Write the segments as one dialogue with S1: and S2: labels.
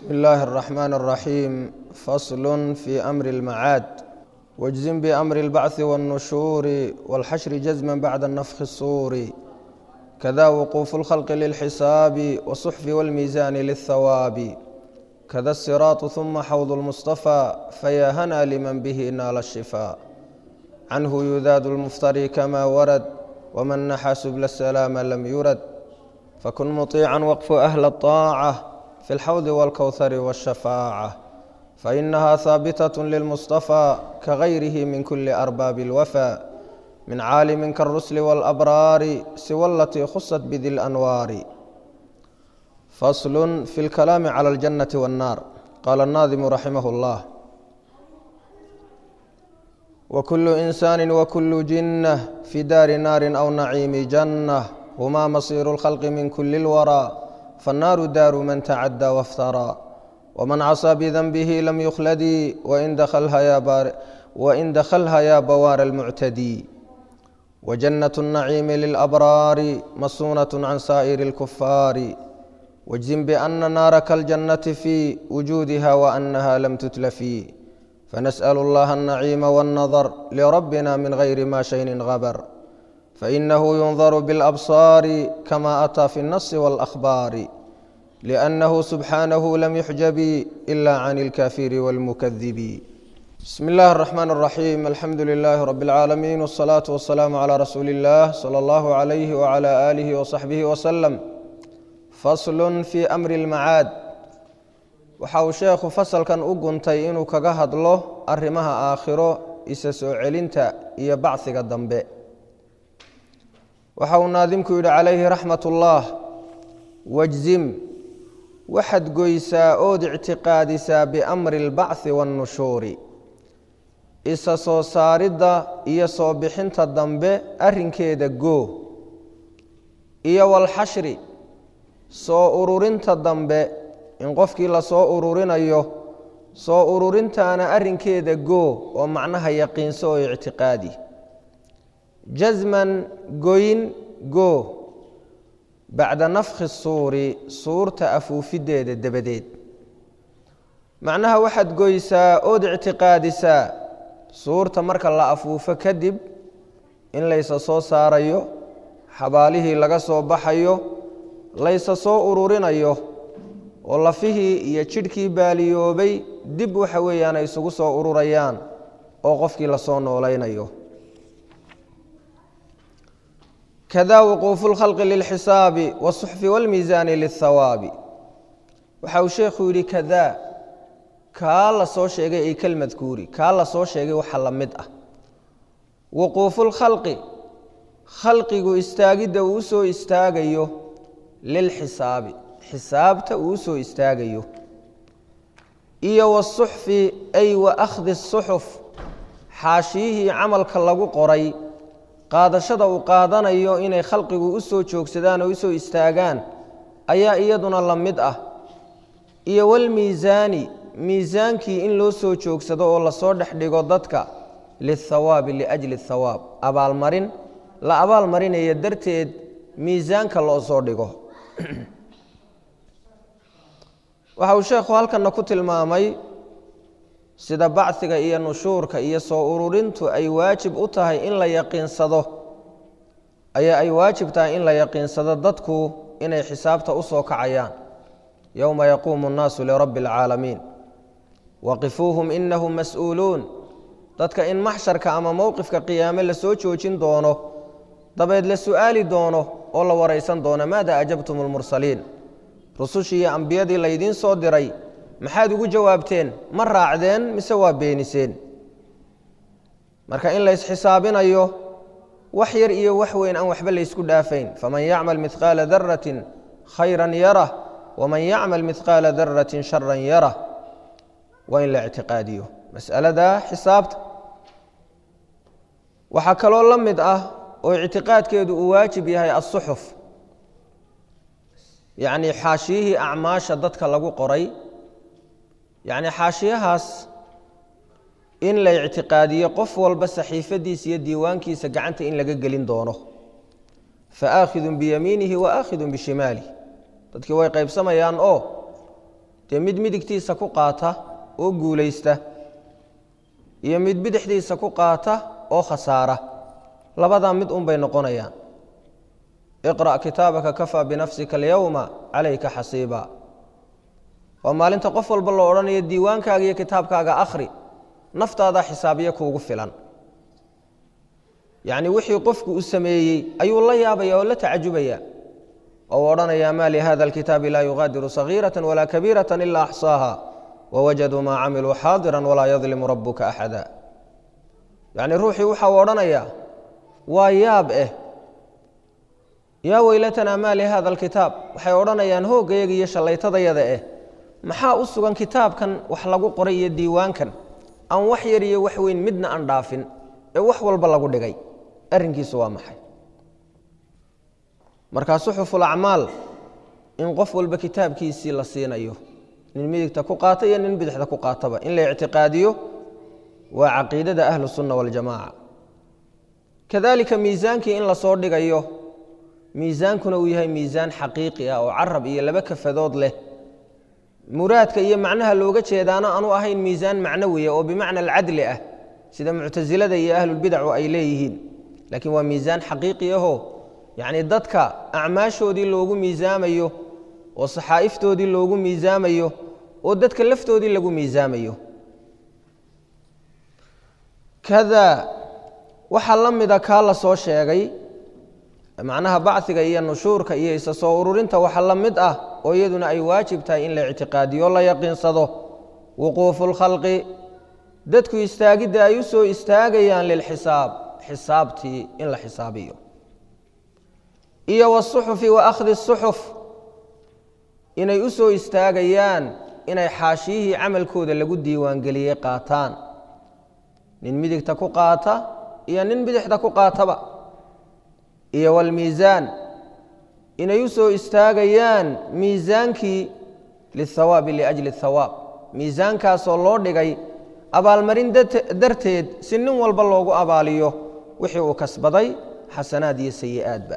S1: بسم الله الرحمن الرحيم فصل في أمر المعاد واجزم بأمر البعث والنشور والحشر جزما بعد النفخ الصور كذا وقوف الخلق للحساب والصحف والميزان للثواب كذا الصراط ثم حوض المصطفى فيا هنا لمن به نال الشفاء عنه يذاد المفتري كما ورد ومن نحى سبل السلام لم يرد فكن مطيعا وقف أهل الطاعة في الحوض والكوثر والشفاعة فإنها ثابتة للمصطفى كغيره من كل أرباب الوفا من عالم كالرسل والأبرار سوى التي خصت بذي الأنوار فصل في الكلام على الجنة والنار قال الناظم رحمه الله وكل إنسان وكل جنة في دار نار أو نعيم جنة هما مصير الخلق من كل الورى فالنار دار من تعدى وافترى ومن عصى بذنبه لم يخلدي وإن دخلها يا, بار وإن دخلها يا بوار المعتدي وجنة النعيم للأبرار مصونة عن سائر الكفار واجزم بأن نارك الجنة في وجودها وأنها لم تتلفي فنسأل الله النعيم والنظر لربنا من غير ما شيء غبر فإنه ينظر بالأبصار كما أتى في النص والأخبار لأنه سبحانه لم يحجب إلا عن الكافر والمكذب بسم الله الرحمن الرحيم الحمد لله رب العالمين والصلاة والسلام على رسول الله صلى الله عليه وعلى آله وصحبه وسلم فصل في أمر المعاد waxa uu sheekhu fasalkan u guntay inuu kaga hadlo arrimaha aakhiro isa soo celinta iyo bacsiga dambe waxa uu naadimku yidhi calayhi raxmat ullaah wajzim waxaad goysaa ood ictiqaadisaa biamri اlbacthi waاnnushuuri isa soo saaridda iyo soo bixinta dambe arrinkeeda goo iyo walxashri soo ururinta dambe in qofkii lasoo ururinayo soo ururintaana arrinkeeda goo oo macnaha yaqiinso oo ictiqaadi jasman goyn goo bacda nafkhi suuri suurta afuufideeda dabadeed macnaha waxaad goysaa ood ictiqaadisaa suurta marka la afuufo kadib in laysa soo saarayo xabaalihii laga soo baxayo laysa soo ururinayo oo lafihii iyo jidhkii baaliyoobay dib waxa weeyaan ay isugu soo ururayaan oo qofkii lasoo noolaynayo kada wuquufu lkhalqi lilxisaabi wasuxfi walmiisaani lilthawaabi waxa uu sheekhu yidhi kada kaa la soo sheegay ay kelmadkuuri kaa la soo sheegay waxa la mid ah wuquufu lkhalqi khalqigu istaagidda uu usoo istaagayo lilxisaabi xisaabta uu usoo istaagayo iyo wasuxfi ay wa akhdi suxuf xaashiyihii camalka lagu qoray qaadashada uu qaadanayo inay khalqigu u soo joogsadaan oo usoo istaagaan ayaa iyaduna la mid ah iyo walmiisaani miisaankii in loo soo joogsado oo lasoo dhex dhigo dadka lilthawaabi liajli thawaab abaalmarin la abaalmarinaya darteed miisaanka loo soo dhigo waxa uu sheekhu halkana ku tilmaamay sida bacsiga iyo nushuurka iyo soo ururintu ay waajib u tahay in la yaqiinsado ayaa ay waajib tahay in la yaqiinsado dadku inay xisaabta u soo kacayaan yowma yaquumu nnaasu lirabbi alcaalamiin waqifuuhum inahum mas-uuluun dadka in maxsharka ama mowqifka qiyaame lasoo joojin doono dabeed la su'aali doono oo la waraysan doono maada ajabtum lmursaliin rusushii iyo ambiyadii laydiin soo diray maxaad ugu jawaabteen ma raacdeen mise waa beeniseen marka in laysxisaabinayo wax yar iyo wax weyn aan waxba laysku dhaafayn faman yacmal midqaala daratin khayran yarah waman yacmal midqaala daratin sharan yarah waa in la ictiqaadiyo masalada xisaabta waxaa kaloo la mid ah oo ictiqaadkeedu uu waajib yahay asuxuf yacni xaashiyihii acmaasha dadka lagu qoray yacni xaashiyahaas in la ictiqaadiyo qof walba saxiifadiisa iyo diiwaankiisa gacanta in laga gelin doono fa aakhidun biyamiinihi wa aakhidun bishimaalih dadkii way qaybsamayaan oo dee mid midigtiisa ku qaata oo guulaysta iyo mid bidixdiisa ku qaata oo khasaara labadaa mid un bay noqonayaan iqra' kitaabaka kafaa binafsika alyowma calayka xasiiba waa maalinta qof walba loo odhanayo diiwaankaaga iyo kitaabkaaga akhri naftaadaa xisaabiyo kuugu filan yacni wixii qofku u sameeyey ayuu la yaabaya oo la tacajubaya oo odhanaya ma lihada alkitaabi laa yugaadiru sagiirata walaa kabiirata ila axsaaha wawajaduu maa camiluu xaadira walaa yadlimu rabuka axada yacni ruuxii waxa uu odhanayaa waa yaab eh yaa weylatanaa maa lihada alkitaab waxay odhanayaan hooggayaga iyo shallaytadayada eh maxaa u sugan kitaabkan wax lagu qoray iyo diiwaankan aan wax yar iyo wax weyn midna aan dhaafin ee wax walba lagu dhigay arrinkiisu waa maxay markaa suxuful acmaal in qof walba kitaabkiisii la siinayo nin midigta ku qaata iyo nin bidixda ku qaataba in la ictiqaadiyo waa caqiidada ahlu sunna waljamaaca kadalika miisaankii in lasoo dhigayo miisaankuna uu yahay miisaan xaqiiqi ah oo carab iyo laba kafadood leh muraadka iyo macnaha looga jeedaana aanu ahayn miisaan macnawiya oo bimacna alcadli ah sida muctasilada iyo ahlulbidacu ay leeyihiin laakiin waa miisaan xaqiiqi ahoo yacni dadka acmaashoodii loogu miisaamayo oo saxaa'iftoodii loogu miisaamayo oo dadka laftoodii lagu miisaamayo kada waxaa la mida kaa la soo sheegay macnaha bachiga iyo nushuurka iyo isa soo ururinta waxa la mid ah oo iyaduna ay waajib tahay in la ictiqaadiyo la yaqiinsado wuquufu lkhalqi dadku istaagidda ay u soo istaagayaan lilxisaab xisaabtii in la xisaabiyo iyo wasuxufi wa akhdi suxuf inay u soo istaagayaan inay xaashiyihii camalkooda lagu diiwaangeliyey qaataan nin midigta ku qaata iyo nin bidixda ku qaataba iyo walmiisaan inay u soo istaagayaan miisaankii lihawaabi liajli thawaab miisaankaasoo loo dhigay abaalmarin darteed si nin walba loogu abaaliyo wixii uu kasbaday xasanaad iyo sayi'aadba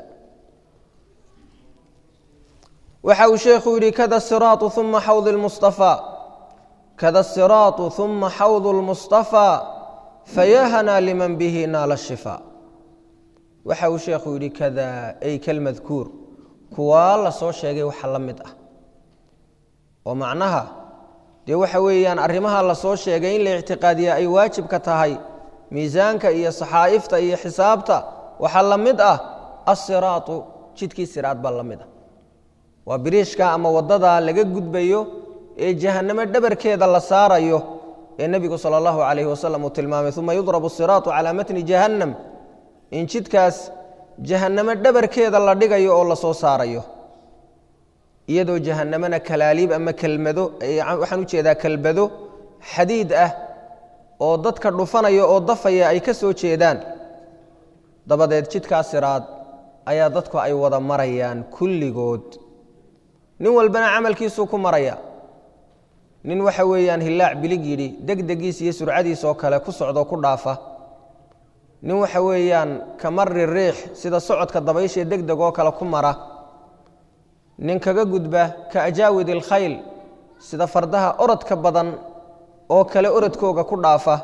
S1: waxa uu sheekhu yidhi kada siraatu uma xawd lmustafaa kada siraatu uma xawdu lmustafaa fayahanaa liman bihi naala shifaa waxa uu sheekhu yidhi kada ay kalmadkuur kuwaa la soo sheegay waxa la mid ah oo macnaha dee waxa weeyaan arrimaha la soo sheegay in la ictiqaadiya ay waajibka tahay miisaanka iyo saxaa'ifta iyo xisaabta waxaa la mid ah asiraatu jidkii siraad baa la mid ah waa biriishka ama waddadaa laga gudbayo ee jahannamo dhabarkeeda la saarayo ee nebigu sala allahu calayhi wasalam uu tilmaamay uma yudrabu siraatu calaa matni jahannam in jidkaas jahannamo dhabarkeeda la dhigayo oo la soo saarayo iyadoo jahannamana kalaaliib ama kelmado waxaan u jeedaa kelbado xadiid ah oo dadka dhufanaya oo dafaya ay ka soo jeedaan dabadeed jidkaas siraad ayaa dadku ay wada marayaan kulligood nin walbana camalkiisuu ku maraya nin waxa weeyaan hillaac bilig yidhi degdegiis iyo surcadiis oo kale ku socdoo ku dhaafa nin waxa weeyaan ka mari riix sida socodka dabayshae degdeg oo kale ku mara nin kaga gudba ka ajaawid ilkhayl sida fardaha orodka badan oo kale orodkooga ku dhaafa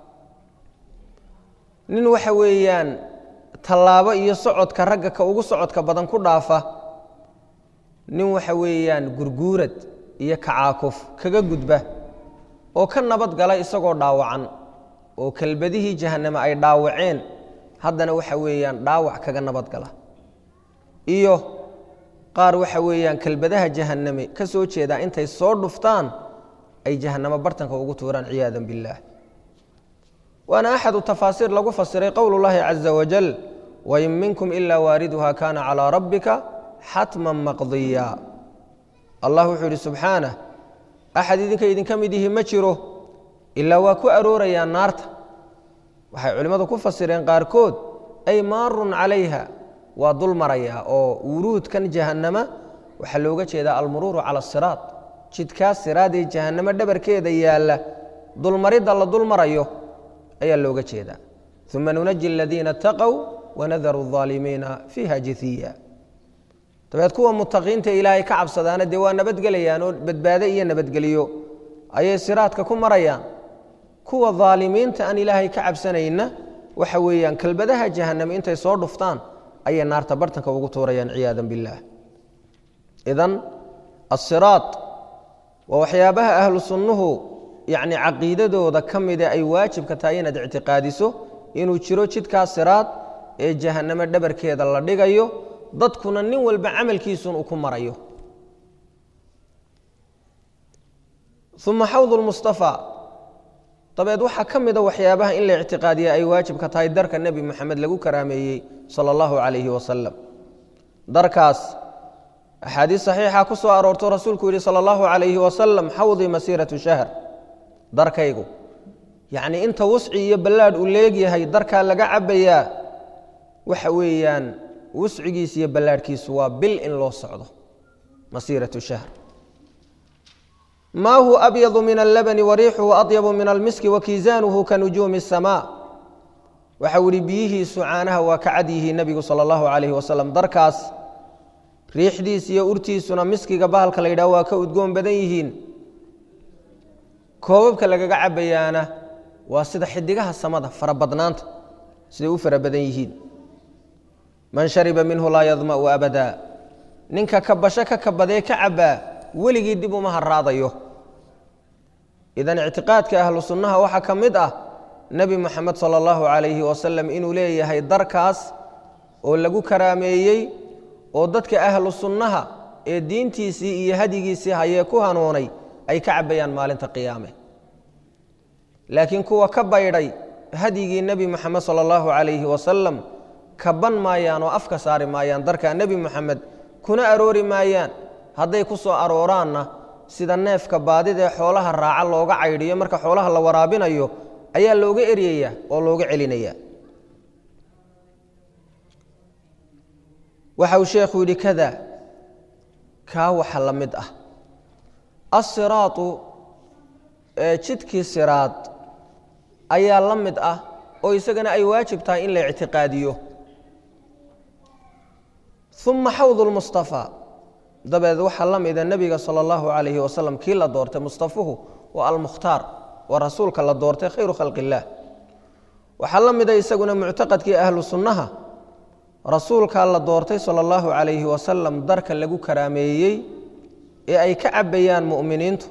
S1: nin waxa weeyaan tallaabo iyo socodka ragga ka ugu socodka badan ku dhaafa nin waxa weeyaan gurguurad iyo kacaakuf kaga gudba oo ka nabad gala isagoo dhaawacan oo kelbadihii jahanname ay dhaawaceen haddana waxa weeyaan dhaawac kaga nabad gala iyo qaar waxa weeyaan kelbadaha jahanname ka soo jeedaa intay soo dhuftaan ay jahannamo bartanka ugu tuuraan ciyaada biاllaah waana axadu tafaasiir lagu fasiray qowl اllahi caza wajal wain minkum ila waariduha kana calىa rabbika xatma maqdiya allah wuxuu yidhi subxaanah axad idinka idinka mid yihi ma jiro ilaa waa ku aroorayaa naarta waxay culimmadu ku fasireen qaarkood ay maarun calayha waa dul marayaa oo wuruudkan jahannama waxaa looga jeedaa almuruuru cala asiraad jidkaas siraadee jahannamo dhabarkeeda yaalla dulmaridda la dul marayo ayaa looga jeedaa uma nunaji aladiina ataqow wanadaru الظaalimiina fiiha jithiya dabeed kuwa mutaqiinta ilaahay ka cabsadaana dee waa nabadgelayaan oo badbaado iyo nabadgeliyo ayay siraadka ku marayaan kuwa daalimiinta aan ilaahay ka cabsanayna waxa weeyaan kelbadaha jahaname intay soo dhuftaan ayay naarta bartanka ugu tuurayaan ciyaada biاllah idan asiraad waa waxyaabaha ahlu sunnuhu yacni caqiidadooda ka mida ay waajibka tahay inaad ictiqaadiso inuu jiro jidkaas siraad ee jahaname dhabarkeeda la dhigayo dadkuna nin walba camalkiisun uu ku marayo uma xawd lmustafaa dabeed waxaa ka mida waxyaabaha in la ictiqaadiya ay waajibka tahay darka nebi moxamed lagu karaameeyey sala allahu calayhi wasalam darkaas axaadiis saxiixa ku soo aroorto rasuulku yihi sala allahu calayhi wasalam xawdii masiiratu shahr darkaygu yacnii inta wusci iyo ballaadh uu leegyahay darkaa laga cabbayaa waxa weeyaan wuscigiis iyo ballaadhkiisu waa bil in loo socdo masiiratu shahr maa hu abyadu min allabani wariixuhu adyabu min almiski wakiisaanuhu ka nujuumi الsamaa waxau ihi biyihiisu caanaha waa ka cad yihiin nebigu sala allahu calayhi wasalam darkaas riixdiis iyo urtiisuna miskiga bahalka la yidhaho waa ka udgoon badan yihiin koobabka lagaga cabbayaana waa sida xidigaha samada farabadnaanta siday u fara badan yihiin man shariba minhu laa yadma'u abada ninka kabasho ka kabadee ka cabbaa weligii dib uma haraadayo idan ictiqaadka ahlu sunnaha waxaa ka mid ah nebi moxamed sala allahu calayhi wasalam inuu leeyahay darkaas oo lagu karaameeyey oo dadka ahlu sunnaha ee diintiisii iyo hadigiisii hayee ku hanuunay ay ka cabbayaan maalinta qiyaame laakiin kuwa ka baydhay hadyigii nebi moxamed sala allahu calayhi wasalam kaban maayaan oo afka saari maayaan darkaa nebi moxamed kuna aroori maayaan hadday ku soo arooraanna sida neefka baadida ee xoolaha raaca looga caydhiyo marka xoolaha la waraabinayo ayaa looga eryayaa oo looga celinayaa waxa uu sheekhu yidhi kada kaa waxa la mid ah asiraatu jidkii siraad ayaa la mid ah oo isagana ay waajib tahay in la ictiqaadiyo uma xawd lmustafaa dabeed waxaa la mida nebiga sala allahu calayhi wasalam kii la doortay mustafuhu waa almukhtaar waa rasuulka la doortay khayru khalqi illaah waxaa la mida isaguna muctaqadkii ahlu sunnaha rasuulkaa la doortay sala allahu calayhi wasalam darka lagu karaameeyey ee ay ka cabbayaan mu'miniintu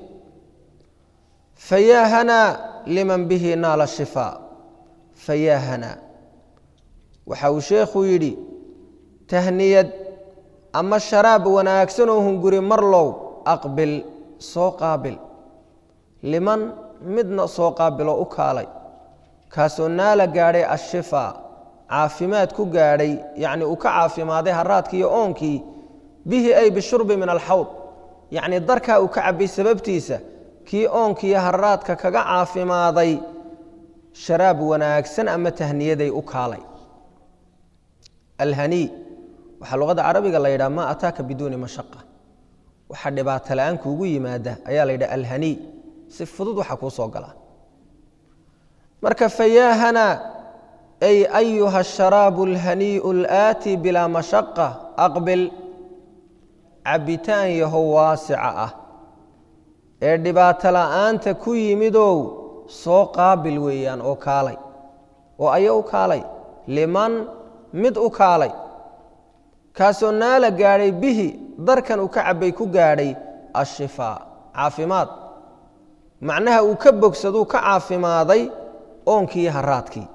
S1: fayaa hanaa liman bihi naala shifaa fayaa hanaa waxa uu sheekhu yidhi tahniyad ama sharaab wanaagsan oo hunguri marlow aqbil soo qaabil liman midna soo qaabiloo u kaalay kaasoo naala gaadhay ashifaa caafimaad ku gaadhay yacnii uu ka caafimaaday haraadkii iyo oonkii bihi ay bishurbi min alxawd yacnii darkaa uu ka cabbay sababtiisa kii oonkiiyo haraadka kaga caafimaaday sharaab wanaagsan ama tahniyaday u kaalay alhanii waxaa luqadda carabiga la yidhaha maa ataaka biduuni mashaqa waxa dhibaato la-aan kuugu yimaada ayaa la yidhaha alhanii si fudud waxa kuu soo galaa marka fayaahana ay ayuha asharaabu alhanii'u alaati bilaa mashaqa aqbil cabbitaan yahow waasica ah ee dhibaato la'aanta ku yimidow soo qaabil weeyaan oo kaalay oo aya u kaalay liman mid u kaalay kaasoo naala gaadhay bihi darkan uu ka cabbay ku gaadhay ashifaa caafimaad macnaha uu ka bogsaduu ka caafimaaday oonkii haraadkii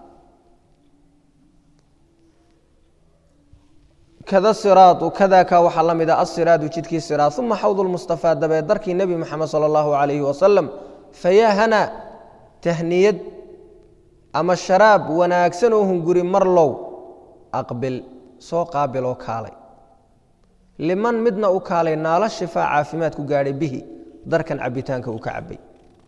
S1: kada siraadu kadaaka waxaa la mida asiraadu jidkii siraad uma xawd lmustafaa dabeed darkii nebi moxamed sala allahu calayhi wasalam fayaa hana tahniyad ama sharaab wanaagsan oo hunguri marlow aqbil soo qaabiloo kaalay liman midna u kaalay naalo shifaa caafimaad ku gaadhay bihi darkan cabbitaanka uu ka cabbay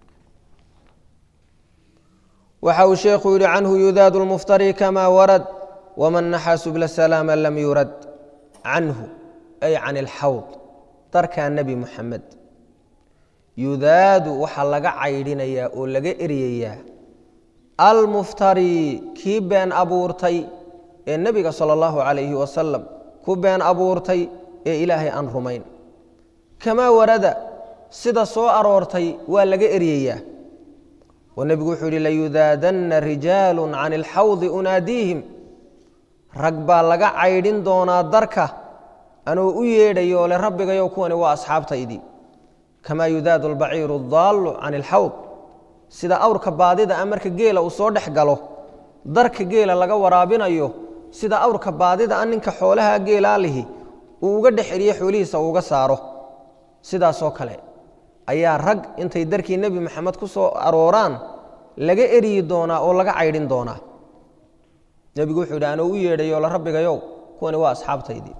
S1: waxa uu sheekhu yidhi canhu yudaadu lmuftari kama warad waman naxaa subla salaama lam yurad canhu ay can ilxawd darkaa nebi muxamed yudaadu waxaa laga caydhinayaa oo laga eryayaa almuftari kii been abuurtay ee nebiga sala allahu calayhi wasalam ku been abuurtay ee ilaahay aan rumayn kamaa warada sida soo aroortay waa laga eryayaa oo nebigu wuxuu yihi layudaadanna rijaalu can ilxawdi unaadiihim rag baa laga caydhin doonaa darka anuu u yeedhayo ole rabbigayow kuwani waa asxaabtaydii kamaa yudaadu albaciiru adaallu can ilxawd sida awrka baadida a marka geela uu soo dhex galo darka geela laga waraabinayo sida awrka baadida a ninka xoolaha geelaa lihi uu uga dhex eriye xoolihiisa uuga saaro sidaasoo kale ayaa rag intay darkii nebi maxamed ku soo arooraan laga eryi doonaa oo laga caydhin doonaa nebigu wuxuu yidhi anuu u yeedhayo la rabbigayow kuwani waa asxaabtaydii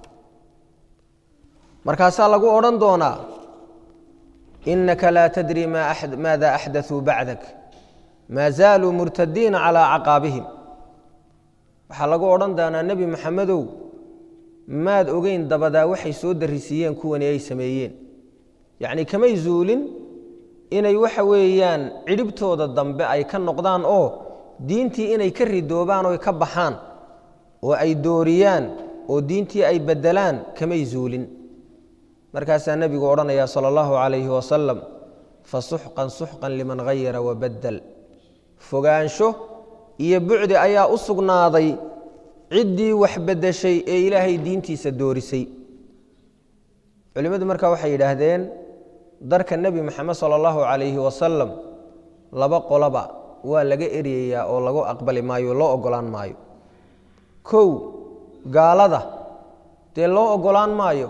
S1: markaasaa lagu odhan doonaa inaka laa tadri maada axdaثuu bacdak maa zaaluu murtadiina calىa caqaabihim waxaa lagu odhan doonaa nebi maxamedow maad ogeyn dabadaa waxay soo darisiiyeen kuwani ay sameeyeen yacni kamay zuulin inay waxa weeyaan cidhibtooda dambe ay ka noqdaan oo diintii inay ka ridoobaan oo ka baxaan oo ay dooriyaan oo diintii ay beddelaan kamay zuulin markaasaa nebigu odhanaya sala allahu calayhi wasalam fasuxqan suxqan liman hayara wabaddel fogaansho iyo bucdi ayaa u sugnaaday ciddii wax beddeshay ee ilaahay diintiisa doorisay culimmadu markaa waxay yidhaahdeen darka nebi moxamed sala allahu calayhi wasalam laba qoloba waa laga eryayaa oo lagu aqbali maayo loo ogolaan maayo kow gaalada dee loo ogolaan maayo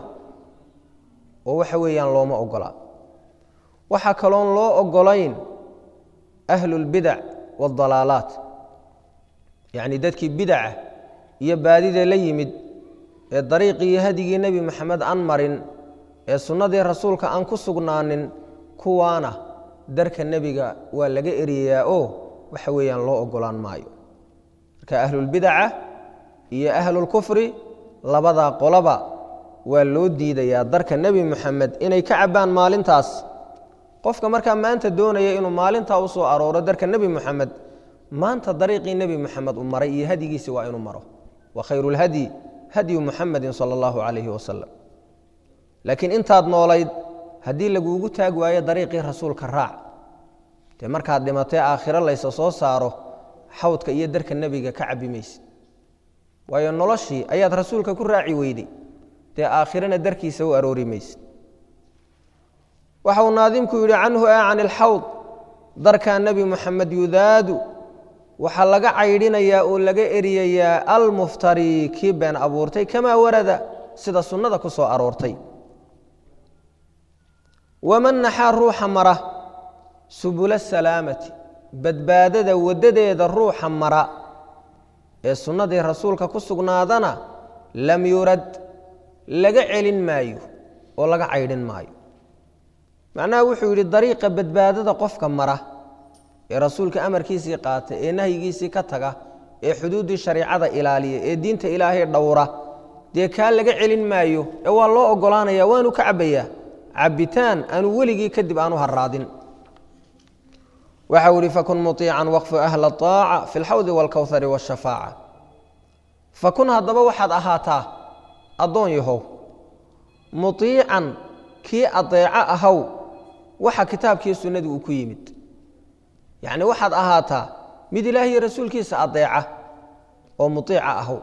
S1: oo waxa weeyaan looma ogolaa waxaa kaloon loo ogolayn ahlulbidac waaldalaalaat yacni dadkii bidaca iyo baadida la yimid ee dariiqii iyo hadigii nebi moxamed aan marin ee sunnadii rasuulka aan ku sugnaanin kuwaana darka nebiga waa laga eryayaa oo waxa weeyaan loo ogolaan maayo marka ahlulbidaca iyo ahlulkufri labadaa qolaba waa loo diidayaa darka nebi moxamed inay ka cabbaan maalintaas qofka markaa maanta doonaya inuu maalintaa u soo arooro darka nebi moxamed maanta dariiqii nebi moxamed uu maray iyo hadigiisi waa inuu maro wa khayru lhadyi hadyu muxamedin sala allahu calayhi wasalam laakiin intaad noolayd haddii laguugu taag waayo dariiqii rasuulka raac dee markaad dhimatee aakhiro laysa soo saaro xawdka iyo darka nebiga ka cabbi maysid waayo noloshii ayaad rasuulka ku raaci weyday dee aakhirana darkiisa u aroori maysid waxa uu naadimku yidhi canhu a can ilxawd darkaa nebi moxamed yudaadu waxaa laga caydhinayaa oo laga eriyayaa almuftari kii been abuurtay kamaa warada sida sunnada ku soo aroortay waman naxaa ruuxa mara subula salaamati badbaadada waddadeeda ruuxa mara ee sunnadii rasuulka ku sugnaadana lam yurad laga celin maayo oo laga caydhin maayo macnaha wuxuu yidhi dariiqa badbaadada qofka mara ee rasuulka amarkiisii qaata ee nahyigiisii ka taga ee xuduuddii shariicada ilaaliya ee diinta ilaahay dhowra dee kaa laga celin maayo ee waa loo ogolaanaya waanu ka cabbayaa cabbitaan aanu weligii kadib aanu haraadin waxau ihi fakun muiican waqfu ahla aaca fi lxawdi wاlkowhari wاshafaaca fakun haddaba waxaad ahaataa addoon yahow muiican kii adeeco ahaw waxa kitaabkii sunnadii uu ku yimid yacni waxaad ahaataa mid ilaahiyo rasuulkiisa adeeca oo muiica ahaw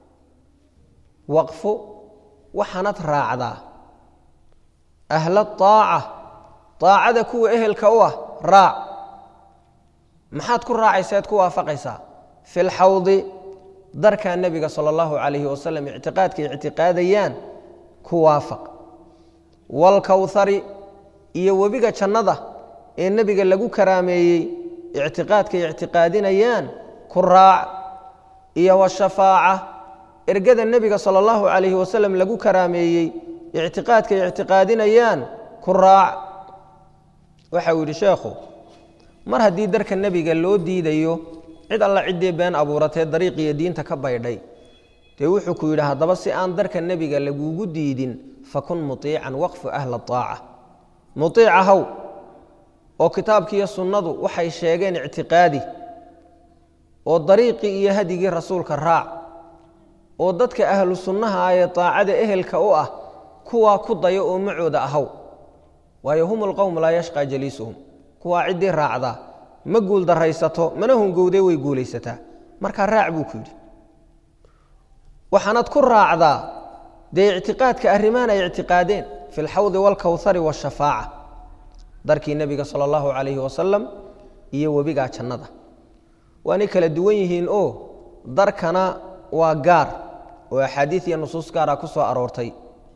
S1: waqfu waxaanad raacdaa ahla aaca aacada kuwa ehelka u ah raac maxaad ku raacaysaad ku waafaqaysaa fi lxawdi darkaa nebiga sala allahu calayhi wasalam ictiqaadkay ictiqaadayaan ku waafaq waalkowhari iyo webiga jannada ee nebiga lagu karaameeyey ictiqaadkay ictiqaadinayaan ku raac iyo washafaaca ergada nebiga sala allahu calayhi wasalam lagu karaameeyey ictiqaadkay ictiqaadinayaan ku raac waxa uu yidhi sheekhu mar haddii darka nebiga loo diidayo cid alla ciddii been abuuratee dariiqiyo diinta ka baydhay dee wuxuu ku yidhi haddaba si aan darka nebiga lagugu diidin fakun muiican waqfu ahla aaca muiica haw oo kitaabkiiyo sunnadu waxay sheegeen ictiqaadi oo dariiqii iyo hadigii rasuulka raac oo dadka ahlu sunnaha ah ee aacada ehelka u ah kuwaa ku dayo oo macooda ahaw waayo hum lqowm laa yashqaa jaliisuhum kuwaa ciddii raacdaa ma guul daraysato mana hungowdee way guulaysataa markaa raac buu ku yidhi waxaanad ku raacdaa dee ictiqaadka arrimaan ay ictiqaadeen fi lxawdi waalkawhari waashafaaca darkii nebiga sala allahu calayhi wasalam iyo webigaa jannada waanay kala duwan yihiin oo darkana waa gaar oo axaadiid iyo nusuus gaara ku soo aroortay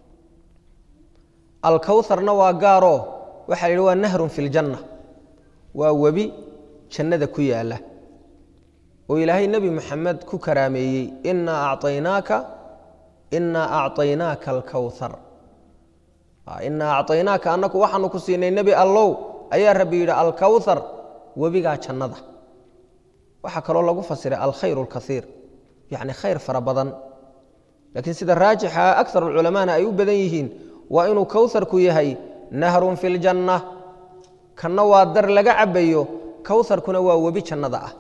S1: alkawharna waa gaaroo waxaa la yidhi waa nahrun fi ljanna waa webi jannada ku yaalla oo ilaahay nebi moxamed ku karaameeyey inaa acaynaaka inaa acطaynaaka alkawhar inaa acطaynaaka annaku waxaanu ku siinay nebi allow ayaa rabbi yidhi alkawhar webigaa jannada waxaa kaloo lagu fasiray alkhayr اlkaiir yacni khayr fara badan laakiin sida raajixa akar culamaana ay u badan yihiin waa inuu kawharku yahay nahrun fi ljanna kanna waa dar laga cabayo kawharkuna waa webi jannada ah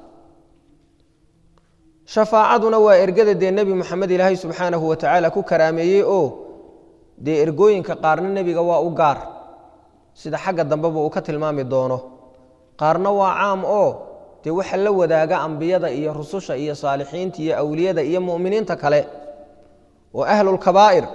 S1: shafaacaduna waa ergada dee nebi moxamed ilaahay subxaanahu wa tacaala ku karaameeyey oo dee ergooyinka qaarna nebiga waa u gaar sida xagga dambeba uu ka tilmaami doono qaarna waa caam oo dee waxa la wadaaga ambiyada iyo rususha iyo saalixiinta iyo awliyada iyo mu'miniinta kale oo ahlulkabaa'ir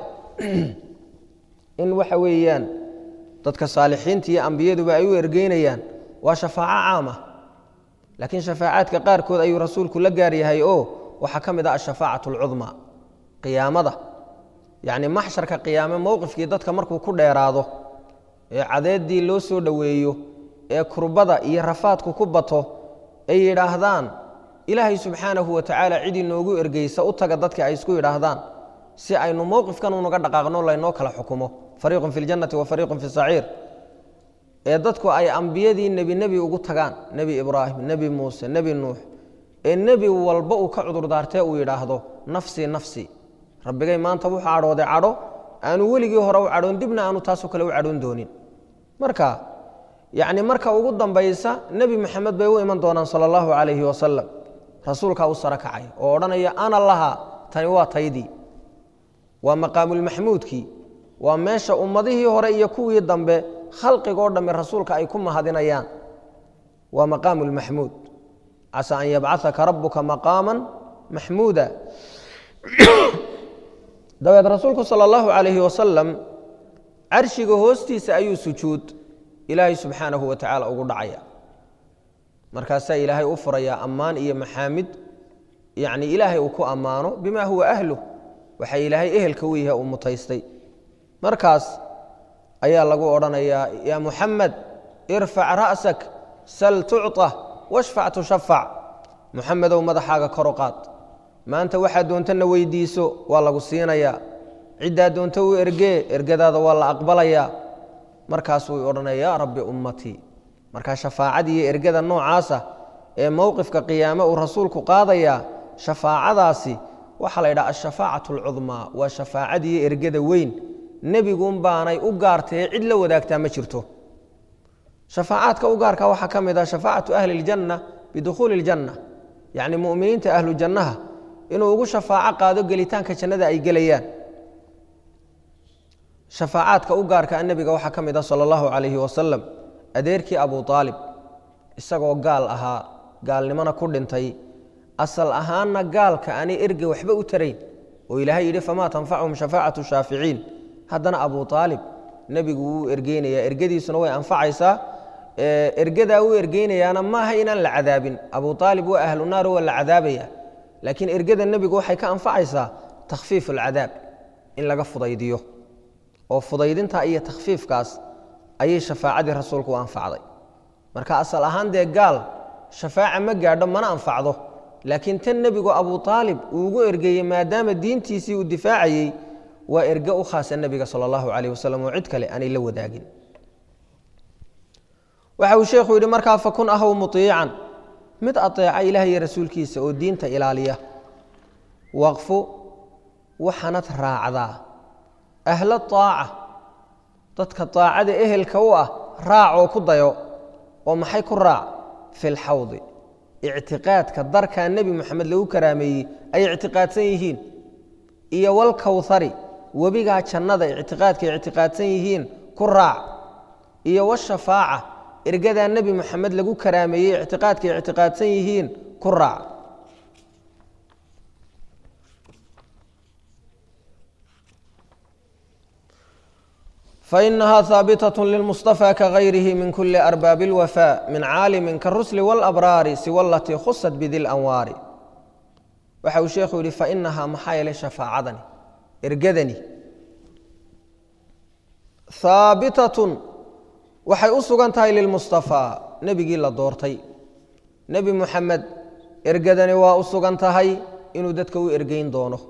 S1: in waxa weeyaan dadka saalixiinta iyo ambiyaduba ay u ergeynayaan waa shafaaco caama laakiin shafaacaadka qaarkood ayuu rasuulku la gaar yahay oo waxaa ka mid ah ashafaacat alcudmaa qiyaamada yacni maxsharka qiyaame mowqifkii dadka markuu ku dheeraado ee cadeeddii loo soo dhoweeyo ee kurbada iyo rafaadku ku bato ay yidhaahdaan ilaahay subxaanahu wa tacaala cid inoogu ergeysa u taga dadka ay isku yidhaahdaan si aynu mowqifkan unaga dhaqaaqno laynoo kala xukumo fariiqun fi ljannati wa fariiqun fi saciir ee dadku ay ambiyadii nebi nebi ugu tagaan nebi ibraahim nebi muuse nebi nuux ee nebi walba uu ka cudurdaartee uu yidhaahdo nafsii nafsi rabbigay maanta wuxuu cadhooday cadho aanu weligii hore u cadhoon dibna aanu taasoo kale u cadhoon doonin marka yacni marka ugu dambaysa nebi maxamed bay u iman doonaan sala allahu calayhi wasalam rasuulkaa u saro kacay oo odhanaya ana laha tani waa taydii waa maqaamulmaxmuudkii waa meesha ummadihii hore iyo kuwii dambe khalqigoo dhamme rasuulka ay ku mahadinayaan waa maqaamu lmaxmuud casa an yabcahaka rabuka maqaama maxmuuda dabeed rasuulku sala allahu calayhi wasalam carshiga hoostiisa ayuu sujuud ilaahay subxaanahu wa tacaala ugu dhacaya markaasaa ilaahay u furayaa ammaan iyo maxaamid yacni ilaahay uu ku ammaano bima huwa ahluh waxay ilaahay ehelka u yahay uu mutaystay markaas ayaa lagu odhanayaa yaa muxamed irfac ra'sak sal tucطa washfac tushafac muxamedow madaxaaga kor u qaad maanta waxaad doontana weydiiso waa lagu siinayaa ciddaa doonto u ergee ergadaada waa la aqbalayaa markaasuu odhanaya yaa rabbi ummatii markaa shafaacadii iyo ergada noocaasa ee mowqifka qiyaame uu rasuulku qaadayaa shafaacadaasi waxaa la yidhaha ashafaacat alcudmaa waa shafaacadiiyo ergada weyn nebiguun baanay u gaartae cid la wadaagtaa ma jirto shafaacaadka u gaarka waxaa ka mid ah shafaacatu ahli اljanna bidukhuuli اljanna yacni mu'miniinta ahlu jannaha inuu ugu shafaaco qaado gelitaanka jannada ay gelayaan shafaacaadka u gaarka nebiga waxaa ka mid ah sala allahu calayhi wasalam adeerkii abu aalib isagoo gaal ahaa gaalnimona ku dhintay asal ahaanna gaalka aanay erge waxba u tarayn oo ilaahay yidhi famaa tanfacuhum shafaacatu shaaficiin haddana abu aalib nebigu wuu ergeynayaa ergadiisuna way anfacaysaa ergadaa uu ergeynayaana maaha inaan la cadaabin abu aalib waa ahlu naar waa la cadaabaya laakiin ergada nebigu waxay ka anfacaysaa takhfiif alcadaab in laga fudaydiyo oo fudaydinta iyo takhfiifkaas ayay shafaacadii rasuulku u anfacday marka asal ahaan dee gaal shafaaca ma gaadho mana anfacdo laakiin tan nebigu abu aalib uu ugu ergeeyey maadaama diintiisii uu difaacayey waa erge u khaasa nebiga sala allahu calayh wasalam oo cid kale aanay la wadaagin waxa uu sheekhu yidhi markaa fakun ahow muiican mid ateeca ilaah iyo rasuulkiisa oo diinta ilaaliya waqfu waxaanad raacdaa ahla aaca dadka aacada ehelka u ah raac oo ku dayo oo maxay ku raac fi lxawdi ictiqaadka darkaa nebi moxamed lagu karaameeyey ay ictiqaadsan yihiin iyo walkawhari webigaa jannada ictiqaadkay ictiqaadsan yihiin ku raac iyo washafaaca ergadaa nebi moxamed lagu karaameeyey ictiqaadkay ictiqaadsan yihiin ku raac fainaha haabitaة lilmuصطafى kagayrihi min kuli arbaabi اlwafاء min caalimi karusli wاlabraari siwa alatii khusat bidi lanwaari waxa uu sheekhu yihi fainahaa maxaa yeelay shafaacadani ergadani haabitatun waxay u sugan tahay lilmuصطafىa nebigii la doortay nebi muxamed ergadani waa u sugan tahay inuu dadka u ergeyn doono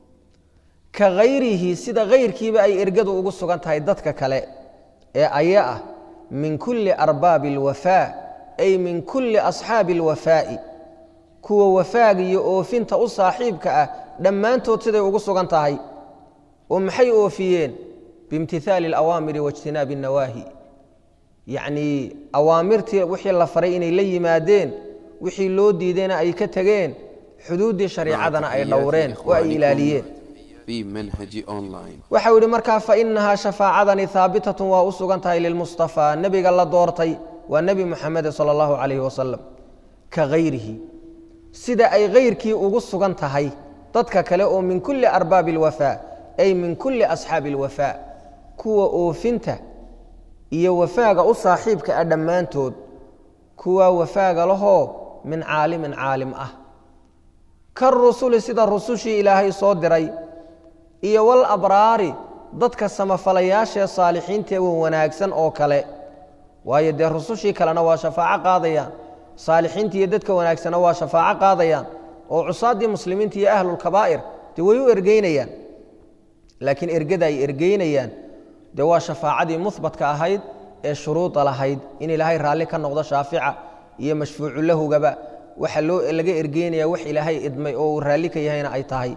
S1: ka hayrihi sida kayrkiiba ay ergadu ugu sugan tahay dadka kale ee aya ah min kulli arbaabi اlwafaa ay min kulli asxaabi اlwafaa'i kuwa wafaaga iyo oofinta u saaxiibka ah dhammaantood siday ugu sugan tahay oo maxay oofiyeen biimtihaali اlawaamiri waijtinaabi الnawaahi yacnii awaamirtii wixii la faray inay la yimaadeen wixii loo diidayna ay ka tegeen xuduuddii shariicadana ay dhowreen oo ay ilaaliyeen
S2: في منهج أونلاين
S1: waxau yihi markaa fainahaa shafaacadani haabitatun waa u sugan tahay lilmuصطafىa nebiga la doortay waa nebi muxamede salى اllahu عalayh wasalam ka hayrihi sida ay kayrkii ugu sugan tahay dadka kale oo min kuli arbaabi اlwafaa ay min kuli asxaabi اlwafaa kuwa oofinta iyo wafaaga u saaxiibka ah dhammaantood kuwa wafaaga lahoo min caalimin caalim ah karusuli sida rusushii ilaahay soo diray iyo walabraari dadka samafalayaashaee saalixiintae wanaagsan oo kale waayo dee rusushii kalena waa shafaaco qaadayaan saalixiinta iyo dadka wanaagsana waa shafaaco qaadayaan oo cusaaddii muslimiinta iyo ahlulkabaa'ir dee way u ergeynayaan laakiin ergada ay ergeynayaan dee waa shafaacadii muhbatka ahayd ee shuruuda lahayd in ilaahay raalli ka noqdo shaafica iyo mashfuucu lahugaba waxa loo laga ergeynaya wax ilaahay idmay oo uu raalli ka yahayna ay tahay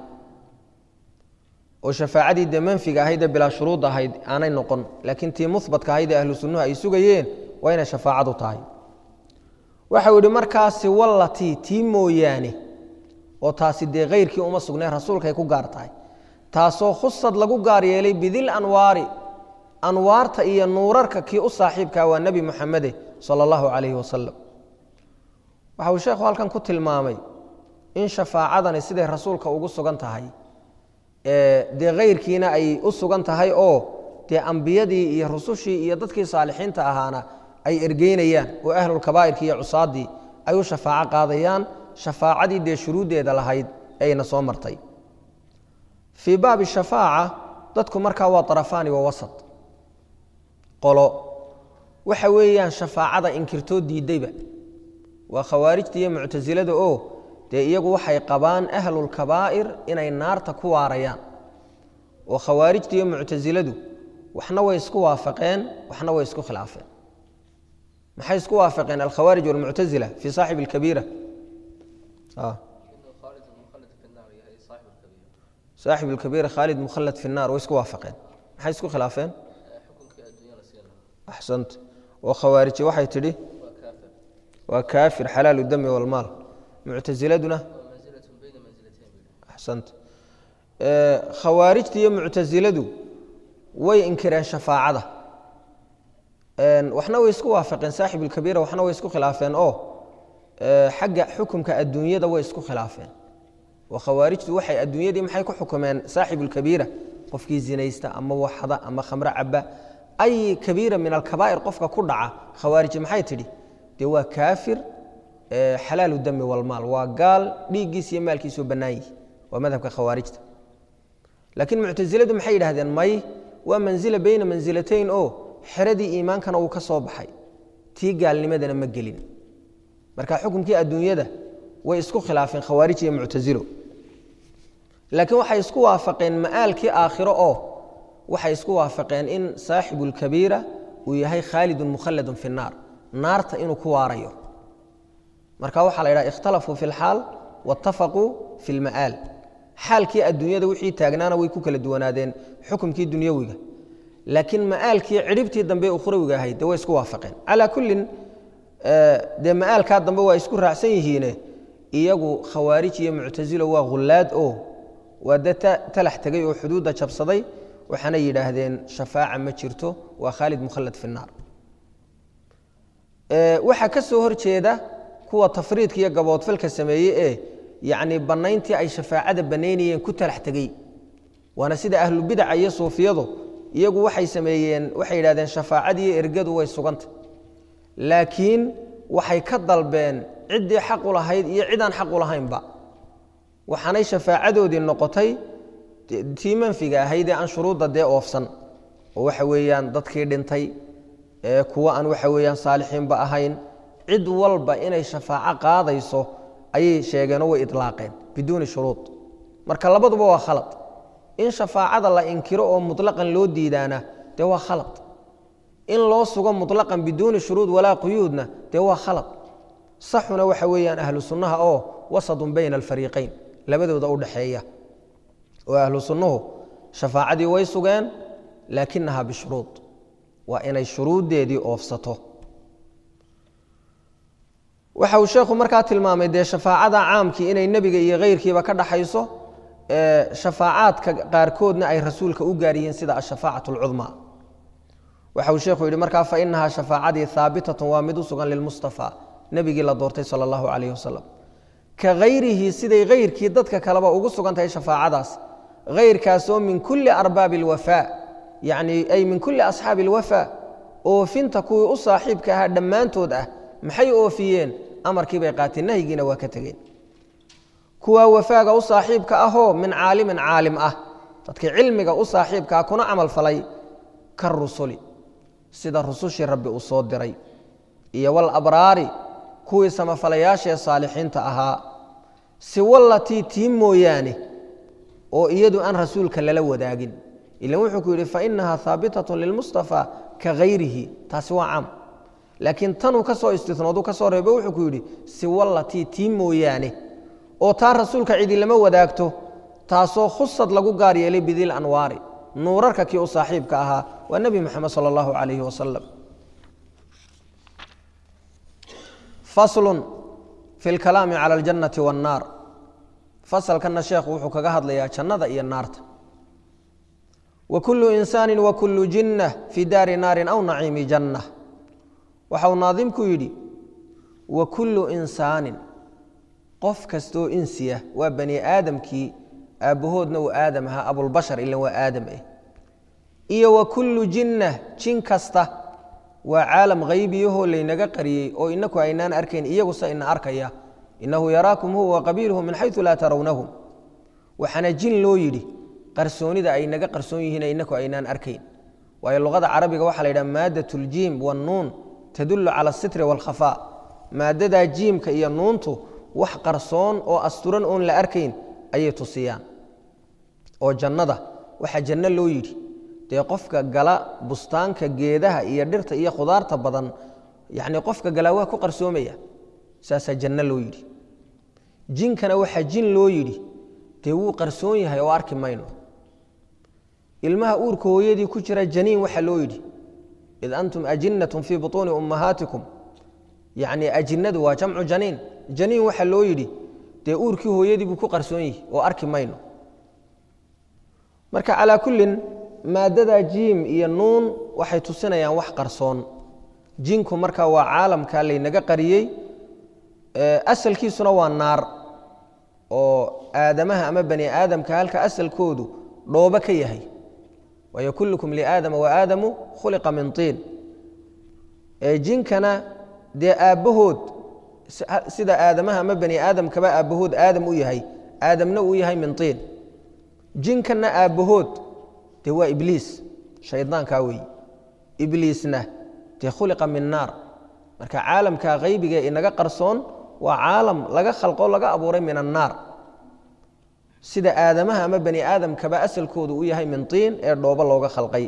S1: oo shafaacadii dee manfiga ahayd ee bilaa shuruud ahayd aanay noqon laakiin tii muhbatka ahayd ee ahlu sunnuhu ay sugayeen waa inay shafaacadu tahay waxau yihi markaasi wallatii tii mooyaane oo taasi dee kayrkii uma sugnay rasuulkaay ku gaar tahay taasoo khusad lagu gaar yeelay bidil anwaari anwaarta iyo nuurarka kii u saaxiibkaa waa nebi muxamede sala allahu calayhi wasalam waxa uu sheekhu halkan ku tilmaamay in shafaacadani siday rasuulka ugu sugan tahay dee kayrkiina ay u sugan tahay oo dee ambiyadii iyo rusushii iyo dadkii saalixiinta ahaana ay ergeynayaan oo ahlulkabaa'irki iyo cusaaddii ay u shafaaco qaadayaan shafaacadii dee shuruuddeeda lahayd ayna soo martay fii baabi shafaaca dadku markaa waa arafaani wa wasat qolo waxa weeyaan shafaacada inkirtoo diiddayba waa khawaarijta iyo muctasilada oo dee iyagu waxay qabaan ahlulkabaa'ir inay naarta ku waarayaan oo khawaarijta iyo muctasiladu waxna way isku waafaqeen waxna way isku khilaafeen maxay isku waafaqeen alkhawaarij walmuctasila fii saaxib alkabiira saaxib alkabiira khaalid mukhallad fi nnar way isku waafaqeen maxay isku khilaafeen axsant oo khawaariji waxay tidhi waa kaafir xalaalu dami walmaal muctasiladuna axsant khawaarijta iyo muctasiladu way inkireen shafaacada waxna way isku waafaqeen saaxib alkabiira waxna way isku khilaafeen oo xagga xukumka adduunyada way isku khilaafeen oo khawaarijtu waxay adduunyadii maxay ku xukumeen saaxib alkabiira qofkii zinaysta ama waxda ama khamro caba ay kabiira min alkabaa'ir qofka ku dhaca khawaariji maxay tidhi dee waa kaafir xalaalu dami walmaal waa gaal dhiiggiis iyo maalkiisoo bannaan yihi waa madhabka khawaarijta laakiin muctasiladu maxay yidhahdeen may waa manzila beyna mansilatayn oo xeradii iimaankana uu ka soo baxay tii gaalnimadana ma gelin marka xukumkii adduunyada way isku khilaafeen khawaarij iyo muctasilo laakiin waxay isku waafaqeen ma'aalkii aakhiro oo waxay isku waafaqeen in saaxibu lkabiira uu yahay khaalidun mukhalladun fi nnaar naarta inuu ku waarayo marka waxaa la yidhaha ikhtalafuu fi lxaal waatafaquu fi lma'aal xaalkii adduunyada wixii taagnaana way ku kala duwanaadeen xukumkii dunyawiga laakiin ma'aalkii cidhibtii dambe ukhrawiga ahayd de way isku waafaqeen calaa kullin dee ma'aalkaa dambe waa isku raacsan yihiine iyagu khawaarij iyo muctasilo waa hullaad oo waa dad talax tegay oo xuduudda jabsaday waxaana yidhaahdeen shafaaca ma jirto waa khaalid mukhallad fi naar waxaa ka soo horjeeda kuwa tafriidka iyo gaboodfalka sameeyey ee yacni bannayntii ay shafaacada bannaynayeen ku talax tegey waana sida ahlubidaca iyo suufiyadu iyagu waxay sameeyeen waxay yidhahdeen shafaacadiiyo ergadu way suganta laakiin waxay ka dalbeen ciddii xaq u lahayd iyo cidaan xaq u lahaynba waxaanay shafaacadoodii noqotay tii manfiga ahayd ee aan shuruudda dee oofsan oo waxa weeyaan dadkii dhintay ee kuwa aan waxa weeyaan saalixiinba ahayn cid walba inay shafaaco qaadayso ayay sheegeenoo way ilaaqeen biduuni shuruud marka labaduba waa khalad in shafaacada la inkiro oo muطlaqan loo diidaana dee waa khalad in loo sugo muطlaqan biduuni shuruud walaa quyuudna dee waa khalad saxuna waxa weeyaan ahlu sunnaha oo wasadun bayna alfariiqayn labadooda u dhaxeeya oo ahlu sunnuhu shafaacadii way sugeen laakinaha bishuruud waa inay shuruuddeedii oofsato waxa uu sheekhu markaa tilmaamay dee shafaacada caamkii inay nebiga iyo keyrkiiba ka dhaxayso shafaacaadka qaarkoodna ay rasuulka u gaaryihiin sida ashafaacat اlcudmaa waxa uu sheekhu yidhi markaa fainahaa shafaacadii haabitatun waa mid u sugan lilmustafa nebigii la doortay sala allahu calayh wasalam ka hayrihi siday hayrkii dadka kaleba ugu sugan tahay shafaacadaas hayrkaasoo min kulli arbaabi اlwafaa yacni ay min kulli asxaabi اlwafaa oofinta kuwii u saaxiibka ahaa dhammaantood ah maxay oofiyeen amarkii bay qaateen nahyigiina waa ka tegeen kuwaa wafaaga u saaxiibka ahoo min caalimin caalim ah dadkii cilmiga u saaxiibkaa kuna camal falay ka rusuli sida rusushii rabbi uu soo diray iyo walabraari kuwii samafalayaashee saalixiinta ahaa siwallatii tii mooyaane oo iyadu aan rasuulka lala wadaagin ilan wuxuu ku yidhi fainaha haabitatun lilmustafa ka hayrihi taasi waa caam laakiin tanuu ka soo istinoodu ka soo reebo wuxuu ku yidhi siwallatii tii mooyaane oo taa rasuulka cidi lama wadaagto taasoo khusad lagu gaar yeelay bidil anwaari nuurarka kii u saaxiibka ahaa waa nebi moxamed sala allahu calayhi wasalam faslun fi lkalaami cala aljannati waannaar fasalkanna sheekhu wuxuu kaga hadlayaa jannada iyo naarta wa kullu insaani wa kullu jinnah fii daari naarin aw naciimi janna waxa uu naadimku yidhi wa kullu insaanin qof kastoo insiya waa bani aadamkii aabbahoodna uu aadam ahaa abulbashar ilan waa aadam eh iyo wa kullu jinnah jin kasta waa caalam haybiyahoo laynaga qariyey oo inaku aynaan arkayn iyaguse ina arkaya innahu yaraakum huwa waqabiiluhu min xayu laa tarawnahum waxaana jin loo yidhi qarsoonida ay naga qarsoon yihiin inaku aynaan arkayn waayo luqada carabiga waxaa la yidhaha maadat ljiim wannuun tadullu cala asitri waalkhafaa maadadaa jiimka iyo nuuntu wax qarsoon oo asturan oon la arkayn ayay tusiyaan oo jannada waxaa janno loo yidhi dee qofka gala bustaanka geedaha iyo dhirta iyo khudaarta badan yacni qofka galaa waa ku qarsoomaya saasaa janno loo yidhi jinkana waxaa jin loo yidhi dee wuu qarsoon yahay oo arki mayno ilmaha uurka hooyadii ku jira janiin waxaa loo yidhi id antum ajinnatun fii butuuni ummahaatikum yacni ajinnadu waa jamcu janiin janiin waxaa loo yidhi dee uurkii hooyadii buu ku qarsoon yihi oo arki mayno marka calaa kullin maadada jiim iyo nuun waxay tusinayaan wax qarsoon jinku marka waa caalamka laynaga qariyey asalkiisuna waa naar oo aadamaha ama bani aadamka halka asalkoodu dhoobo ka yahay waayo kullukum liaadama waaadamu khuliqa min tiin jinkana dee aabbahood sida aadamaha ama bani aadamkaba aabbahood aadam u yahay aadamna uu yahay min tiin jinkanna aabbahood dee waa ibliis shaydaankaa weeye ibliisna dee khuliqa min naar marka caalamka haybiga inaga qarsoon waa caalam laga khalqo laga abuuray min annaar sida aadamaha ama bani aadamkaba asalkoodu u yahay min tiin ee dhoobo looga khalqay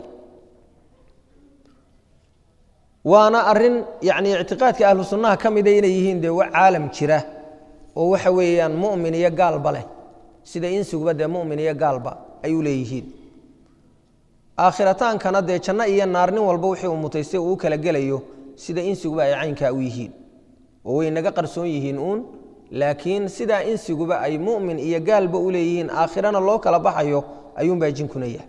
S1: waana arin yani ictiqaadka ahlu sunnaha ka mida inay yihiin dee caalam jira oo waxa weeyaan mumin iyo gaalba leh sida insiguba dee mumin iyo gaalba ay u leeyihiin aakhirotaankana dee janno iyo naar nin walba wixii uu mutaystay uu u kala gelayo sida insiguba ay caynkaa u yihiin oo way naga qarsoon yihiin uun laakiin sidaa insiguba ay mu'min iyo gaalba u leeyihiin aakhirana loo kala baxayo ayuunbaa jinkuna yahay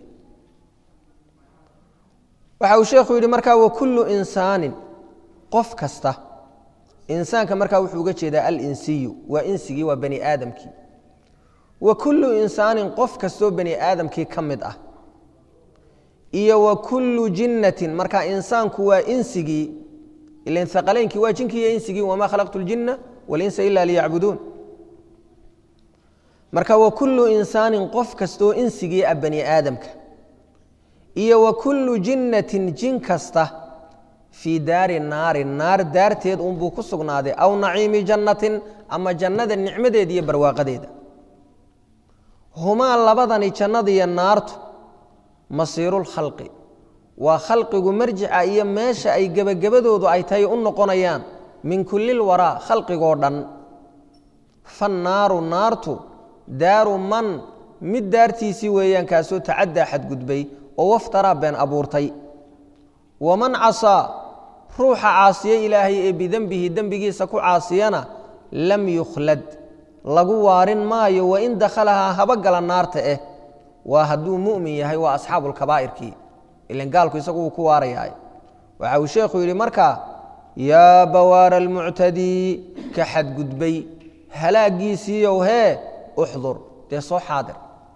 S1: waxa uu sheekhu yidhi markaa wakullu insaanin qof kasta insaanka markaa wuxuu uga jeedaa alinsiyu waa insigii waa bani aadamkii wa kullu insaanin qof kastoo bani aadamkii ka mid ah iyo wa kullu jinnatin marka insaanku waa insigii ilan haqaleynkii waa jinkii iyo insigii wamaa khalaqtu ljinna walinsa ila liyacbuduun marka wa kullu insaanin qof kastoo insigii ah bani aadamka iyo wa kullu jinnatin jin kasta fii daari naari naar daarteed unbuu ku sugnaaday aw naciimi jannatin ama jannada nicmadeeda iyo barwaaqadeeda humaa labadani jannadiiyo naartu masiirulkhalqi waa khalqigu marjica iyo meesha ay gebagabadoodu ay tahay u noqonayaan min kullil waraa khalqigoo dhan fannaaru naartu daaru man mid daartiisii weeyaan kaasoo tacaddaa xadgudbay oo waftaraa been abuurtay waman casaa ruuxa caasiye ilaahay ee bidenbihi dembigiisa ku caasiyana lam yukhlad lagu waarin maayo wain dakhalahaa haba gala naarta eh waa hadduu mu'min yahay waa asxaabulkabaa'irkii ilan gaalku isagu wuu ku waarayaay waxa uu sheekhu yidhi markaa yaa bawaara almuctadii ka xadgudbay halaaggiisiiyow hee uxdur dee soo xaadir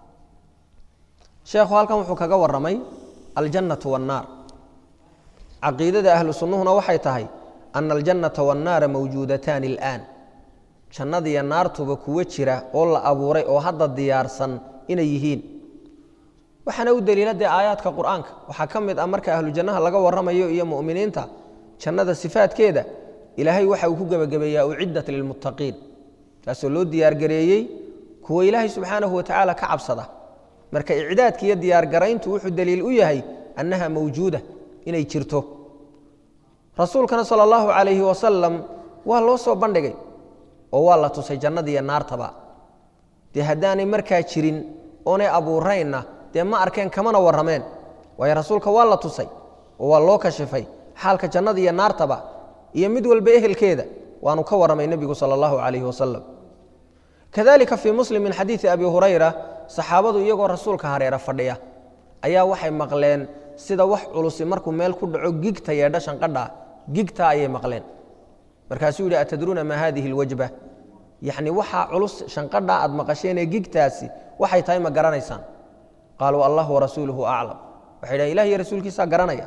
S1: sheekhu halkan wuxuu kaga warramay aljannatu waannaar caqiidada ahlu sunnuhuna waxay tahay ana aljannata waannaara mawjuudataani al'aan jannadiiyo naartuba kuwo jira oo la abuuray oo hadda diyaarsan inay yihiin waxaana u deliila dee aayaadka qur'aanka waxaa ka mid ah marka ahlu jannaha laga warramayo iyo mu'miniinta jannada sifaadkeeda ilaahay waxa uu ku gebagabeeyaa uciddat lilmuttaqiin taasoo loo diyaargareeyey kuwa ilaahay subxaanahu watacaala ka cabsada marka icdaadka iyo diyaargarayntu wuxuu daliil u yahay annaha mawjuuda inay jirto rasuulkana sala allahu calayhi wasalam waa loo soo bandhigay oo waa la tusay jannadiiyo naartaba dee haddaanay markaa jirin oonay abuuraynna dee ma arkeen kamana warrameen waayo rasuulka waa la tusay oo waa loo kashifay xaalka jannada iyo naartaba iyo mid walba ehelkeeda waanu ka warramay nebigu sala allahu calayhi wasalam kadalika fii muslim min xadiidi abi hurayra saxaabadu iyagoo rasuulka hareera fadhiya ayaa waxay maqleen sida wax culusi markuu meel ku dhaco gigta yeedha shanqadha gigta ayay maqleen markaasuu yidhi atadruuna maa hadihi alwajba yacni waxaa culus shanqadha aad maqasheenee gigtaasi waxay tahay ma garanaysaan qaaluu allah warasuuluhu aclam waxay dhahen ilah iyo rasuulkiisaa garanaya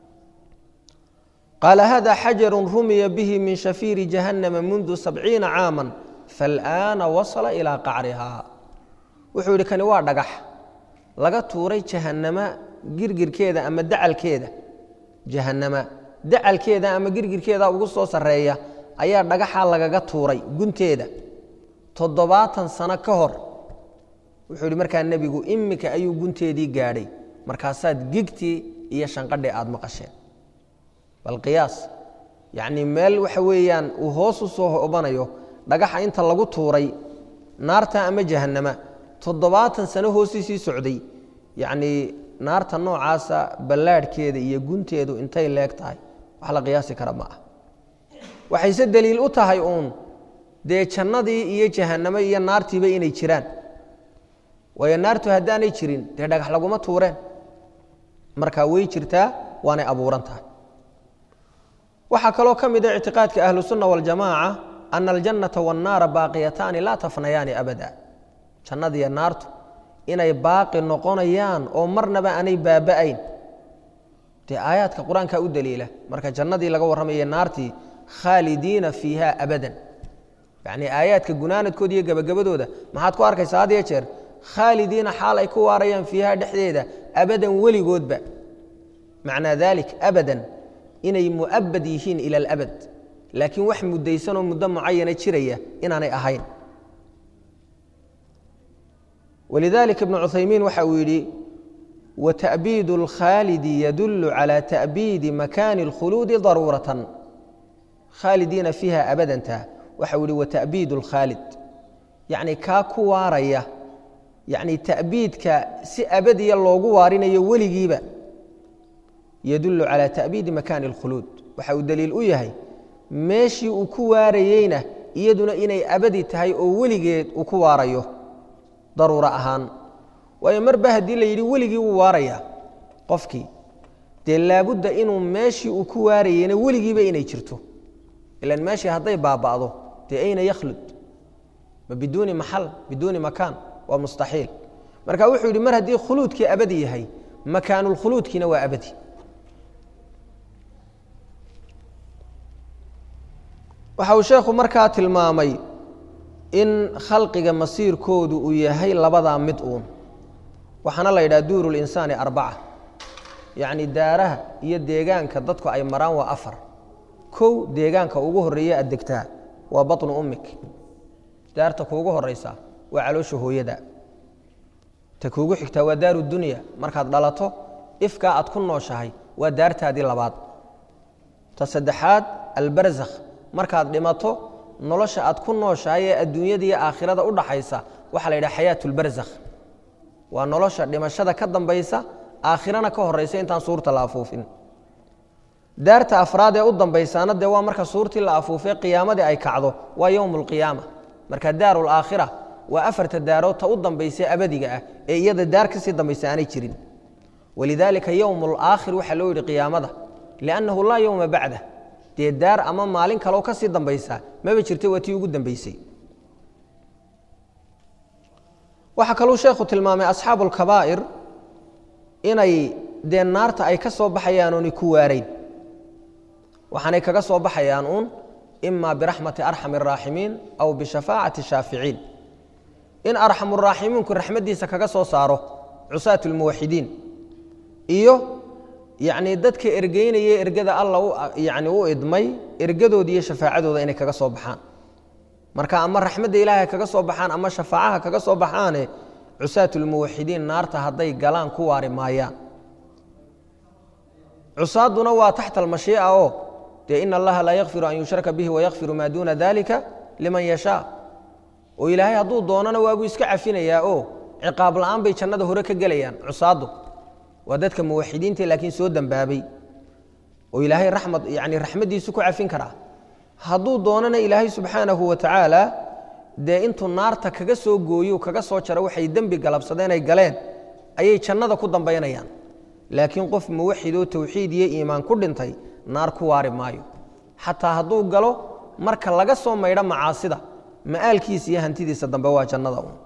S1: qaala hada xajaru rumiya bihi min shafiiri jahannama mundu sabciina caama faalaana wasala ilaa qacrihaa wuxuu yidhi kani waa dhagax laga tuuray jahannama girgirkeeda ama dacalkeeda jahannama dacalkeeda ama girgirkeeda ugu soo sarreeya ayaa dhagaxa lagaga tuuray gunteeda toddobaatan sano ka hor wuxuu yidhi markaa nebigu iminka ayuu gunteedii gaadhay markaasaad gigtii iyo shanqadhii aada maqasheen bal qiyaas yacnii meel waxa weeyaan uu hoos u soo hobanayo dhagaxa inta lagu tuuray naarta ama jahannama toddobaatan sano hoostiisii socday yacnii naarta noocaasa ballaadhkeeda iyo gunteedu intay leeg tahay wax la qiyaasi kara ma ah waxayse deliil u tahay uun dee jannadii iyo jahannamo iyo naartiiba inay jiraan waayo naartu haddaanay jirin dee dhagax laguma tuureen marka way jirtaa waanay abuuran tahay waxaa kaloo ka mid a ictiqaadka ahlusunna waljamaaca ana aljannata waannaara baaqiyataani laa tafnayaani abada jannadiiyo naartu inay baaqi noqonayaan oo marnaba aanay baaba'ayn dee aayaadka qur-aanka u daliila marka jannadii laga warramaya naartii khaalidiina fiiha abadan yacnii aayaadka gunaanadkooda iyo gebagabadooda maxaad ku arkaysaa had iyo jeer khaalidiina xaal ay ku waarayaan fiiha dhexdeeda abadan weligoodba macnaa dalik abadan inay mu'abad yihiin ila alabad laakiin wax muddaysanoo muddo mucayana jiraya inaanay ahayn walidalika ibnu cuthaymiin waxa uu yidhi wata'biidu اlkhaalidi yadulu calى ta'biidi makaani اlkhuluudi daruuratan khaalidiina fiiha abadanta waxa uu yihi wata'biidu اlkhaalid yacni kaa ku waaraya yacni ta'biidka si abadiya loogu waarinayo weligiiba yadulu calى ta'biidi makaani اlkhuluud waxa uu daliil u yahay meeshii uu ku waarayeyna iyaduna inay abadi tahay oo weligeed uu ku waarayo daruuro ahaan waayo marba haddii la yidhi weligii wuu waarayaa qofkii dee laabudda inuu meeshii uu ku waarayeyna weligiiba inay jirto ilan meeshii hadday baaba'do dee ayna yakhlud ma biduuni maxal biduuni makaan waa mustaxiil marka wuxuu yidhi mar haddii khuluudkii abadi yahay makaanulkhuluudkiina waa abadi waxa uu sheekhu markaa tilmaamay in khalqiga masiirkoodu uu yahay labadaa mid uun waxaana la yidhaha duuru linsaani arbaca yacni daaraha iyo deegaanka dadku ay maraan waa afar kow deegaanka ugu horreeya aad degtaa waa baطnu ummik daarta kuugu horaysaa waa caloosha hooyada ta kuugu xigtaa waa daaru dunya markaad dhalato ifkaa aad ku nooshahay waa daartaadii labaad ta saddexaad albarzakh markaad dhimato nolosha aad ku nooshahay ee adduunyada iyo aakhirada u dhaxaysa waxaa la yidhaha xayaat lbarzakh waa nolosha dhimashada ka dambaysa aakhirana ka horaysa intaan suurta la afuufin daarta afraad ee u dambaysaana dee waa marka suurtii la afuufay qiyaamadii ay kacdo waa yowm اlqiyaama marka daaru laakhira waa afarta daarood ta u dambaysa abadiga ah ee iyada daar kasii dambaysa aanay jirin walidaalika yowm اlaakhir waxaa loo yidhi qiyaamada liannahu laa yowma bacdah dee daar ama maalin kaleo kasii dambaysa maba jirta waa tii ugu dambaysay waxaa kaluu sheekhu tilmaamay asxaabu اlkabaa'ir inay dee naarta ay ka soo baxayaan oonay ku waarayn waxaanay kaga soo baxayaan uun ima biraxmati arxam الraaximiin aw bishafaacati shaaficiin in arxamuraaximiinku raxmaddiisa kaga soo saaro cusaat اlmuwaxidiin iyo yacnii dadka ergeynaya ergada alla yani u idmay ergadooda iyo shafaacadooda inay kaga soo baxaan marka ama raxmadda ilaahay kaga soo baxaan ama shafaacaha kaga soo baxaane cusaat اlmuwaxidiin naarta hadday galaan ku waari maayaan cusaadduna waa taxta almashiica oo dee ina allaha laa yakfiru an yushraka bihi wayakfiru maa duuna dalika liman yashaa oo ilaahay hadduu doonana waabuu iska cafinayaa oo ciqaab la'aan bay jannada hore ka gelayaan cusaaddu waa dadka muwaxidiinta laakiin soo dembaabay oo ilaahay raxmad yani raxmaddiisu ku cafin karaa hadduu doonana ilaahay subxaanahu wa tacaala dee intuu naarta kaga soo gooyo kaga soo jaro waxay dembi galabsadeen ay galeen ayay jannada ku dambaynayaan laakiin qof muwaxidoo towxiid iyo iimaan ku dhintay naar ku waari maayo xataa hadduu galo marka laga soo maydho macaasida ma'aalkiisa iyo hantidiisa dambe waa jannada un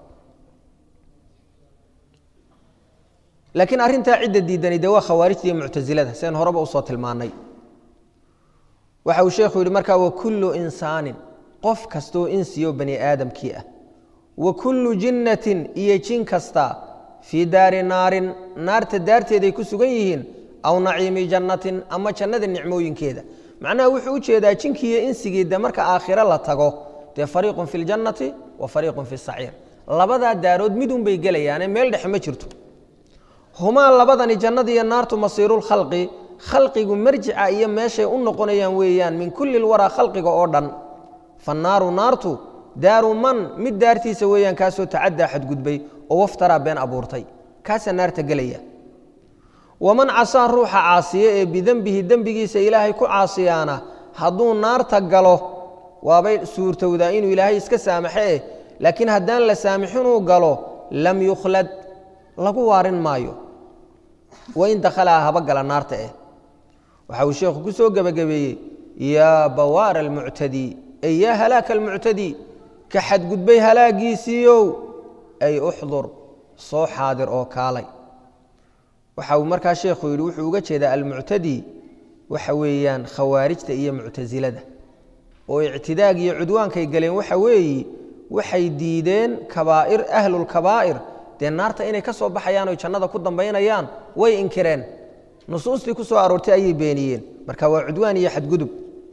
S1: laakiin arrintaa cidda diidani dee waa khawaarijta iyo muctasilada seen horeba usoo tilmaannay waxa uu sheekhu yidhi markaa wa kullu insaanin qof kastaoo insiyo bani aadamkii ah wa kullu jinnatin iyo jin kasta fii daari naarin naarta daarteeday ku sugan yihiin aw naciimi jannatin ama jannada nicmooyinkeeda macnaha wuxuu u jeedaa jinkiiyo insigii de marka aakhiro la tago dee fariiqun fi ljannati wa fariiqun fi saciir labadaa daarood midun bay gelayaane meel dhexe ma jirto humaa labadani jannada iyo naartu masiirulkhalqi khalqigu marjica iyo meeshay u noqonayaan weeyaan min kulli lwaraa khalqiga oo dhan fannaaru naartu daaru man mid daartiisa weeyaan kaasoo tacaddaa xadgudbay oo waftaraa been abuurtay kaasaa naarta gelaya waman casaa ruuxa caasiye ee bidembihi dembigiisa ilaahay ku caasiyaana hadduu naarta galo waabay suurtowdaa inuu ilaahay iska saamaxee laakiin haddaan la saamixinuu galo lam yukhlad lagu waarin maayo wain dakhalaa haba gala naarta eh waxa uu sheekhu ku soo gebagabeeyey yaa bawaara almuctadii ay yaa halaaka almuctadii ka xadgudbay halaagiisiiyow ay uxdur soo xaadir oo kaalay waxa uu markaa sheekhu yidhi wuxuu uga jeedaa almuctadi waxa weeyaan khawaarijta iyo muctasilada oo ictidaag iyo cudwaankay galeen waxa weeyi waxay diideen kabaa'ir ahlulkabaa'ir dee naarta inay ka soo baxayaan oy jannada ku dambaynayaan way inkireen nusuustii ku soo aroortay ayay beeniyeen marka waa cudwaan iyo xadgudub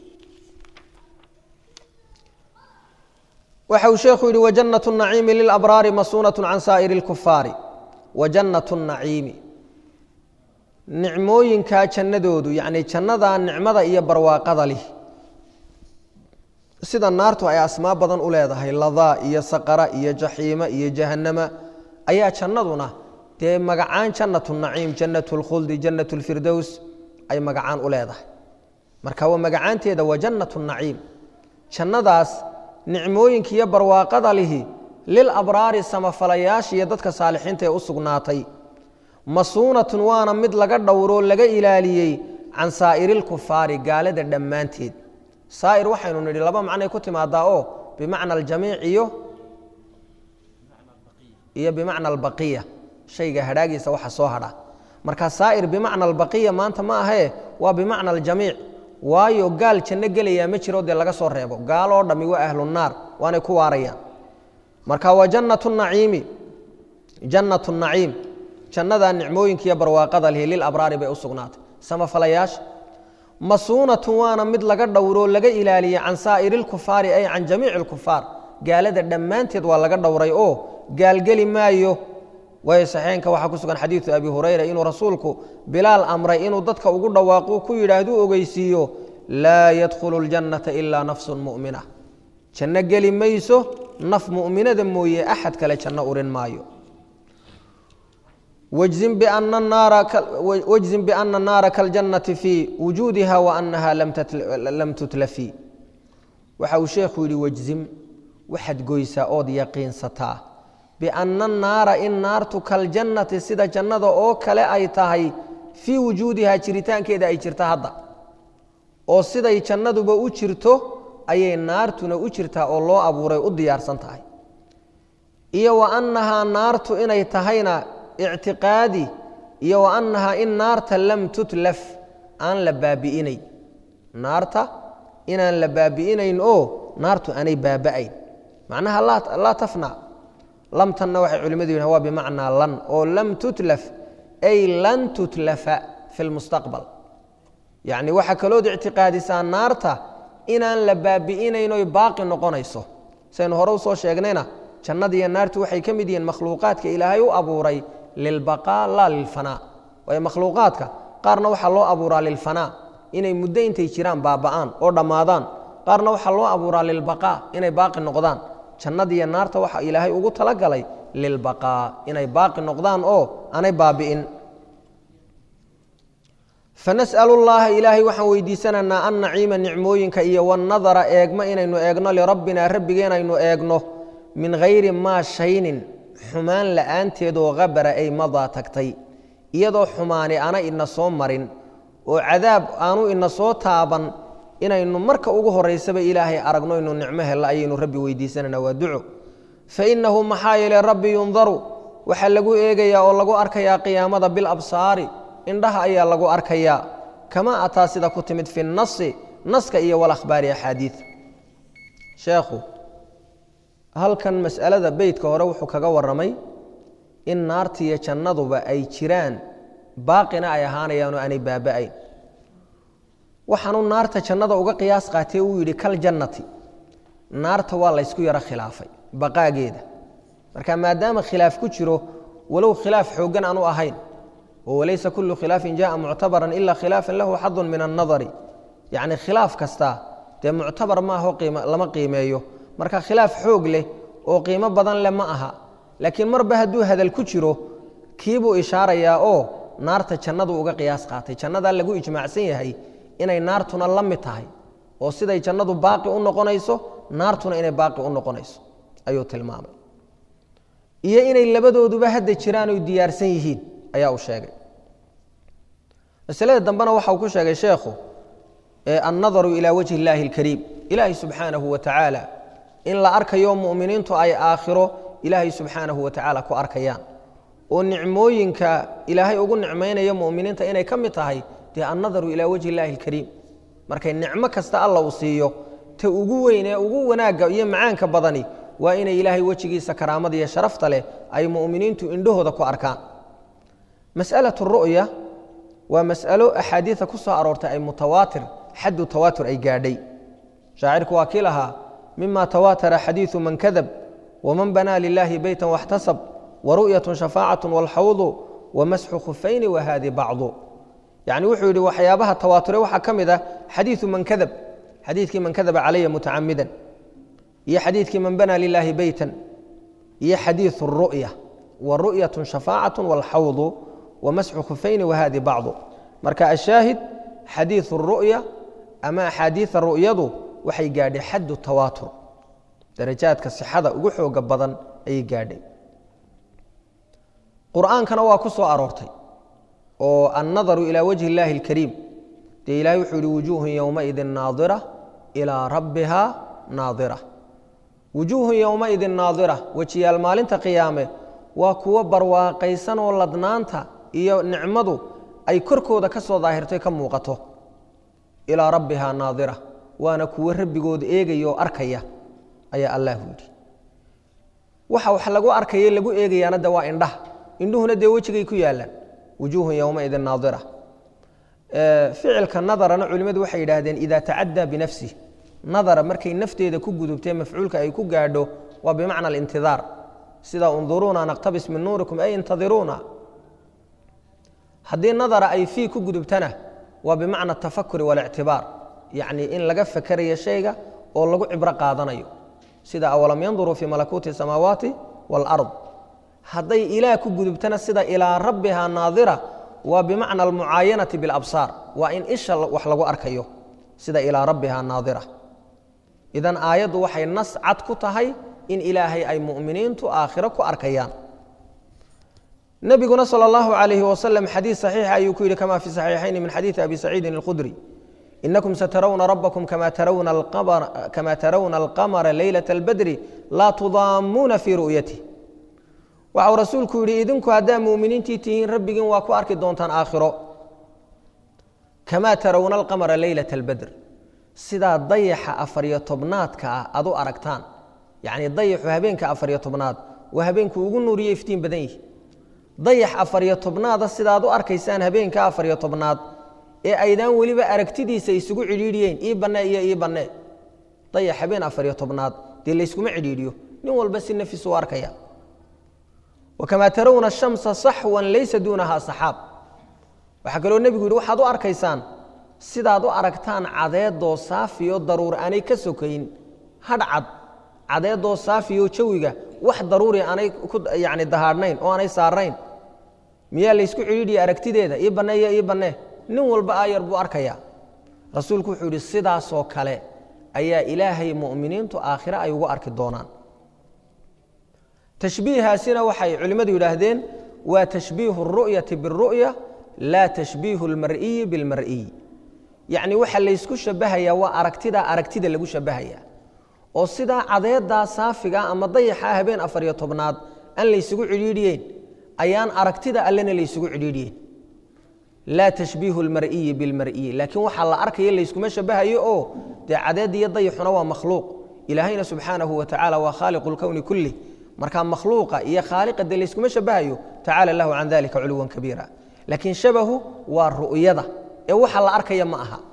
S1: waxa uu sheekhu yidhi wajannat naciimi lilabraari masuunat can saa'iri اlkufaari wajannat naciimi nicmooyinkaa jannadoodu yacni jannadaa nicmada iyo barwaaqada lih sida naartu ay asmaa badan u leedahay ladaa iyo saqara iyo jaxiima iyo jahannama ayaa jannaduna dee magacaan jannatu naciim jannatu lkhuldi jannatu lfirdows ay magacaan u leedahay marka waa magacaanteeda waa jannatu naciim jannadaas nicmooyinka iyo barwaaqada lihi lil abraari samafalayaasha iyo dadka saalixiinta ee u sugnaatay masuunatun waana mid laga dhowroo laga ilaaliyey can saa'iriilkufaari gaalada dhammaanteed saa'ir waxaynu nidhi laba macnay ku timaadaa oo bimacna aljamiic iyo iyo bimacna albaqiya shayga hadhaagiisa waxa soo hadha marka saa'ir bimacna albaqiya maanta ma ahee waa bimacna aljamiic waayo gaal janno gelayaa ma jiro dee laga soo reebo gaaloo dhammi waa ahlunaar waanay ku waarayaan marka waa jannatu naciimi jannatu naciim jannadaa nicmooyinka iyo barwaaqada lihi lil abraari bay u sugnaatay samafalayaasha masuunatun waana mid laga dhowroo laga ilaaliyey can saa'iriilkufaari ay can jamiici alkufaar gaalada dhammaanteed waa laga dhowray oo gaalgeli maayo waayo saxiixinka waxaa ku sugan xadiidu abi hurayra inuu rasuulku bilaal amray inuu dadka ugu dhawaaqo ku yidhaahdu ogeysiiyo laa yadkhulu ljannata ilaa nafsun mu'mina janno geli mayso naf mu'minada mooye axad kale janno urin maayo wajzin biana naara kaljannati fii wujuudiha waanaha lam tutlafi waxa uu sheekhu yidhi wajzim waxaad goysaa ood yaqiinsataa bianna naara in naartu kaljannati sida jannada oo kale ay tahay fii wujuudihaa jiritaankeeda ay jirta hadda oo siday jannaduba u jirto ayay naartuna u jirtaa oo loo abuuray u diyaarsan tahay iyo wa annahaa naartu inay tahayna ictiqaadi iyo wa annahaa in naarta lam tutlaf aan la baabi'inayn naarta inaan la baabi'inayn oo naartu aanay baaba'ayn macnaha laa tafna lamtanna waxay culimmadu yidhahan waa bimacnaa lan oo lam tutlaf ay lan tutlafa fi lmustaqbal yacni waxaa kalood ictiqaadisaa naarta inaan la baabi'inayn oy baaqi noqonayso saynu hore usoo sheegnayna jannadiiyo naartu waxay ka mid yihiin makhluuqaadka ilaahay u abuuray lilbaqaa laa lilfanaa waayo makhluuqaadka qaarna waxaa loo abuuraa lilfanaa inay muddo intay jiraan baaba'aan oo dhammaadaan qaarna waxaa loo abuuraa lilbaqaa inay baaqi noqdaan jannadiiyo naarta waxa ilaahay ugu talagalay lilbaqaa inay baaqi noqdaan oo aanay baabi'in fanas'alu llaaha ilaahay waxaan weydiisanaynaa an naciima nicmooyinka iyo wanadara eegmo inaynu eegno lirabbinaa rabbigeenaynu eegno min hayri maa shaynin xumaan la'aanteedoo habara ay madaa tagtay iyadoo xumaani ana ina soo marin oo cadaab aanu ina soo taaban inaynu marka ugu horaysaba ilaahay aragno inu nicmo hella ayaynu rabbi weydiisanayna waa duco fa innahu maxaa yeele rabbi yundaru waxaa lagu eegayaa oo lagu arkayaa qiyaamada bilabsaari indhaha ayaa lagu arkayaa kama ataa sida ku timid fi nasi naska iyo walakhbaari axaadiid sheekhu halkan mas'alada beytka hore wuxuu kaga warramay in naartiiyo jannaduba ay jiraan baaqina ay ahaanayaan oo aanay baaba'ayn waxaanuu naarta jannada uga qiyaas qaatee uu yidhi kaljannati naarta waa laysku yaro khilaafay baqaageeda marka maadaama khilaaf ku jiro walow khilaaf xooggan aanu ahayn oo walaysa kullu khilaafin jaءa muctabaran ila khilaafan lahu xadun min annadari yacni khilaaf kasta dee muctabar maaho lama qiimeeyo marka khilaaf xoog leh oo qiimo badan leh ma aha laakiin marba hadduu hadal ku jiro kiibuu ishaarayaa oo naarta jannadu uga qiyaas qaatay jannadaa lagu ijmaacsan yahay inay naartuna la mid tahay oo siday jannadu baaqi u noqonayso naartuna inay baaqi u noqonayso ayuu tilmaamay iyo inay labadooduba hadda jiraan oy diyaarsan yihiin ayaa uu sheegay masalada dambena waxa uu ku sheegay sheekhu annadaru ilaa wajhi illaahi alkariim ilaahay subxaanahu wa tacaala in la arkayo mu'miniintu ay aakhiro ilaahay subxaanahu wa tacaala ku arkayaan oo nicmooyinka ilaahay ugu nicmaynaya mu'miniinta inay ka mid tahay dee annadaru ilaa wajhi illaahi alkariim markay nicmo kasta alla uu siiyo ta ugu weyn ee ugu wanaagga iyo macaanka badani waa inay ilaahay wejigiisa karaamada iyo sharafta leh ay mu'miniintu indhahooda ku arkaan mas'alatu ru'ya waa mas'alo axaadiida ku soo aroortay ay mutawaatir xaddu tawaatur ay gaadhay shaacirku waa kii lahaa mima tawaatara xadiiثu man kadab waman banaa lilahi beyta waxtasab waru'yaة shafaacaة wاlxawdu wamasxu khufayni wahadi bacdu yani wuxuu yidhi waxyaabaha tawaature waxaa ka mid ah xadiiثu man kadab xadiidkii man kadaba calaya mutacamidan iyo xadiidkii man banaa lilahi beytan iyo xadiiثu الru'ya waru'yaة shafaacaة wاlxawdu wamasxu khufayni wahadi bacdu marka ashaahid xadiiثu الru'ya ama axaadiiثa ru'yadu waxay gaadhay xaddu tawaatur darajaadka sixada ugu xooga badan ayay gaadhay qur'aankana waa ku soo aroortay oo annadaru ilaa wajhi illaahi اlkariim dee ilahay wuxuu yihi wujuuhun yowmaidin naadira ilaa rabbiha naadira wujuuhun yowmaidin naadira wejiyaal maalinta qiyaame waa kuwo barwaaqaysan oo ladnaanta iyo nicmadu ay korkooda ka soo daahirtay ka muuqato ilaa rabbiha naadira waana kuwo rabbigooda eegaya oo arkaya ayaa allahu yidhi waxa wax lagu arkaya lagu eegayaana de waa indhaha indhuhuna dee wejigay ku yaalaan wujuuhun yowmaidin naadira ficilka nadarana culimmadu waxay yidhaahdeen idaa tacaddaa binafsih nadara markay nafteeda ku gudubtee mafcuulka ay ku gaadho waa bimacna alintidaar sida unduruuna naqtabis min nuurikum ay intadiruuna haddii nadara ay fii ku gudubtana waa bimacna atafakuri waاlictibaar yacni in laga fakerayo shayga oo lagu cibro qaadanayo sida awalam yanduruu fii malakuuti الsamaawaati wاlard hadday ilaah ku gudubtana sida ilaa rabbiha naadira waa bimacna almucaayanati biاlabsaar waa in isha wax lagu arkayo sida ilaa rabbiha naadira idan aayaddu waxay nas cad ku tahay in ilaahay ay mu'miniintu aakhiro ku arkayaan nebiguna salى اllahu عalayhi wasalam xadiid saxiixa ayuu ku yidhi kama fi saxiixayni min xadiidi abi saciidin اlkhudri inakum satarawna rabbakum kama tarawna alqamara leylaة اlbadri laa tudaamuuna fii ru'yatih waxau rasuulku yidhi idinku haddaa muuminiintii tihiin rabbigiin waa ku arki doontaan aakhiro kamaa tarawna alqamara leylaة اlbadr sidaa dayaxa afariyo tobnaadka ah aad u aragtaan yacni dayaxu habeenka afariyo tobnaad waa habeenku ugu nuuriyo iftiin badan yihi dayax afariyo tobnaada sidaad u arkaysaan habeenka afariyo tobnaad ee aydaan weliba aragtidiisa isugu cidhiidhiyeyn ii banne iyo ii banne dayax habeen afariyo tobnaad dee layskuma cidhiidhiyo nin walba si nafis u arkaya wakamaa tarawna shamsa saxwan laysa duunaha saxaab waxaa kaloo nebigu yidhi waxaad u arkaysaan sidaad u aragtaan cadeedoo saafiyo daruur aanay ka sokayn hadh cad cadeedoo saafiyo jawiga wax daruuri aanay yani dahaadhnayn oo aanay saarnayn miyaa laysku cidhiidhiya aragtideeda ii banne iyo ii banne nin walba aayar buu arkayaa rasuulku wuxuu yidhi sidaasoo kale ayaa ilaahay mu'miniintu aakhire ay ugu arki doonaan tashbiihaasina waxay culimmadu yidhaahdeen waa tashbiihu اru'yati biاru'ya laa tashbiihu اlmar'iyi biاlmar'iy yacni waxa laysku shabahayaa waa aragtidaa aragtida lagu shabahaya oo sidaa cadeedaa saafiga ama dayaxaa habeen afariyo tobnaad aan laysugu cidhiidhiyeyn ayaan aragtida allena laysugu cidhiidhiyeyn laa tashbiihu اlmar'iyi biاlmar'iyi laakiin waxaa la arkaya layskuma shabahayo oo dee cadeed iyo dayaxuna waa makhluuq ilaahayna subxaanahu wa tacala waa khaaliqu اlkowni kulih marka makhluuqa iyo khaaliqa dee layskuma shabahayo tacala lahu can dalika culuwan kabiira laakiin shabahu waa ru'yada ee waxa la arkaya ma aha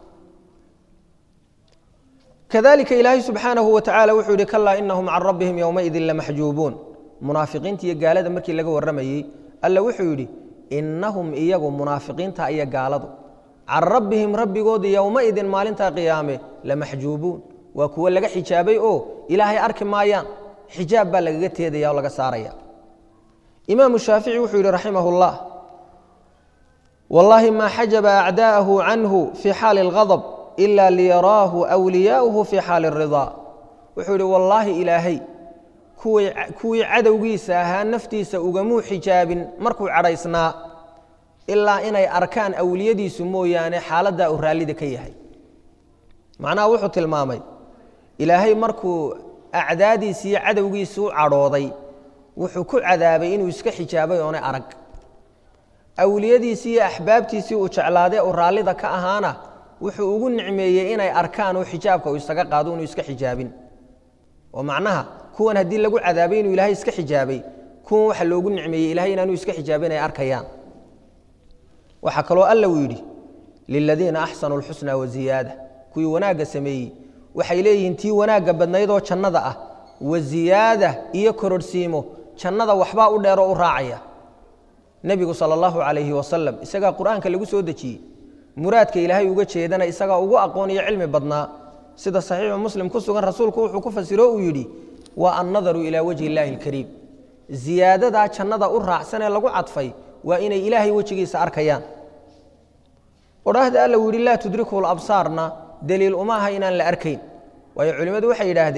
S1: kadalika ilaahay subxaanahu wa tacala wuxuu yihi kalaa inahum can rabbihim yowmaidin lamaxjuubuun munaafiqiinta iyo gaalada markii laga warramayey alla wuxuu yidhi inahum iyagu munaafiqiinta iyo gaaladu can rabbihim rabbigoodii yowmaidin maalintaa qiyaame lamaxjuubuun waa kuwo laga xijaabay oo ilaahay arki maayaan xijaab baa lagaga teedaya oo laga saaraya imaamu shaafici wuxuu yidhi raximah اllah wallaahi maa xajaba acdaa'ahu canhu fii xaali اlgadb ila liyaraahu wliyaauhu fii xaali اridaa wuxuu yidhi wallaahi ilaahay kuwii cadowgiisa ahaa naftiisa ugamuu xijaabin markuu cadhaysnaa ilaa inay arkaan awliyadiisu mooyaane xaaladdaa uu raallida ka yahay macnaha wuxuu tilmaamay ilaahay markuu acdaadiisi iyo cadowgiisi u cadhooday wuxuu ku cadaabay inuu iska xijaabay oonay arag awliyadiisii iyo axbaabtiisii uu jeclaadee uu raallida ka ahaana wuxuu ugu nicmeeyey inay arkaan oo xijaabka uu isaga qaado inuu iska xijaabin oo macnaha kuwan haddii lagu cadaabay inuu ilaahay iska xijaabay kuwan waxa loogu nicmeeyey ilahay inaanuu iska xijaabin ay arkayaan waxaa kaloo alla uu yidhi liladiina axsanuu lxusna waziyaada kuwii wanaagga sameeyey waxay leeyihiin tii wanaagga badnaydoo jannada ah waziyaada iyo kororhsiimo jannada waxbaa u dheeroo u raacaya nebigu sala allahu calayhi wasalam isagaa qur-aanka lagu soo dejiyey muraadka ilaahay uga jeedana isagaa ugu aqoon iyo cilmi badnaa sida saxiixu muslim ku sugan rasuulku wuxuu ku fasiro uu yidhi waa annadaru ilaa wajhi illaahi alkariim ziyaadadaa jannada u raacsan ee lagu cadfay waa inay ilaahay wejigiisa arkayaan odhaahda alla uu yidhi laa tudrikuhu labsaarna deliil uma aha inaan la arkayn waayo culimmadu waxay yidhaahdeen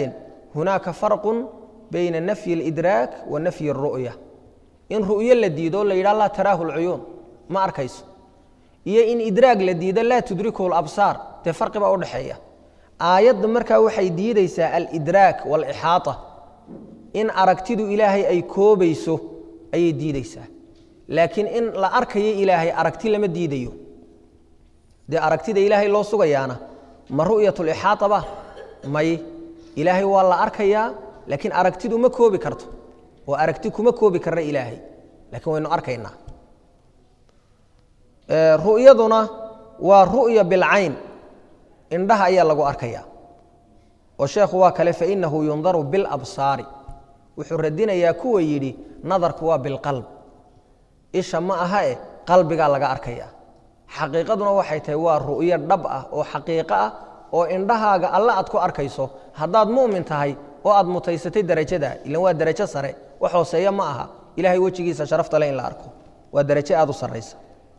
S1: hunaaka farqu bayna nafyi اlidraak wa nafyi اru'ya in ru'yo la diido la yidhaha laa taraahu lcuyuun ma arkayso iyo in idraag la diido laa tudrikuhu labsaar dee farqi baa udhaxeeya aayadda markaa waxay diideysaa alidraak waalixaata in aragtidu ilaahay ay koobayso ayay diideysaa laakiin in la arkayo ilaahay aragti lama diidayo dee aragtida ilaahay loo sugayaana ma ru'yat lixaata ba may ilaahay waa la arkayaa laakiin aragtidu ma koobi karto oo aragti kuma koobi karna ilaahay laakiin waynu arkaynaa ru'yaduna waa ru'ya bilcayn indhaha ayaa lagu arkaya oo sheekhu waa kale fainahu yundaru bilabsaari wuxuu radinayaa kuwa yidhi nadarku waa bilqalb isha ma aha e qalbigaa laga arkaya xaqiiqaduna waxay tahay waa ru'yo dhab ah oo xaqiiqo ah oo indhahaaga alle aad ku arkayso haddaad mu'min tahay oo aad mutaysatay derajada ilan waa derajo sare wax hooseeya ma aha ilahay wejigiisa sharafta le in la arko waa derajo aad u saraysa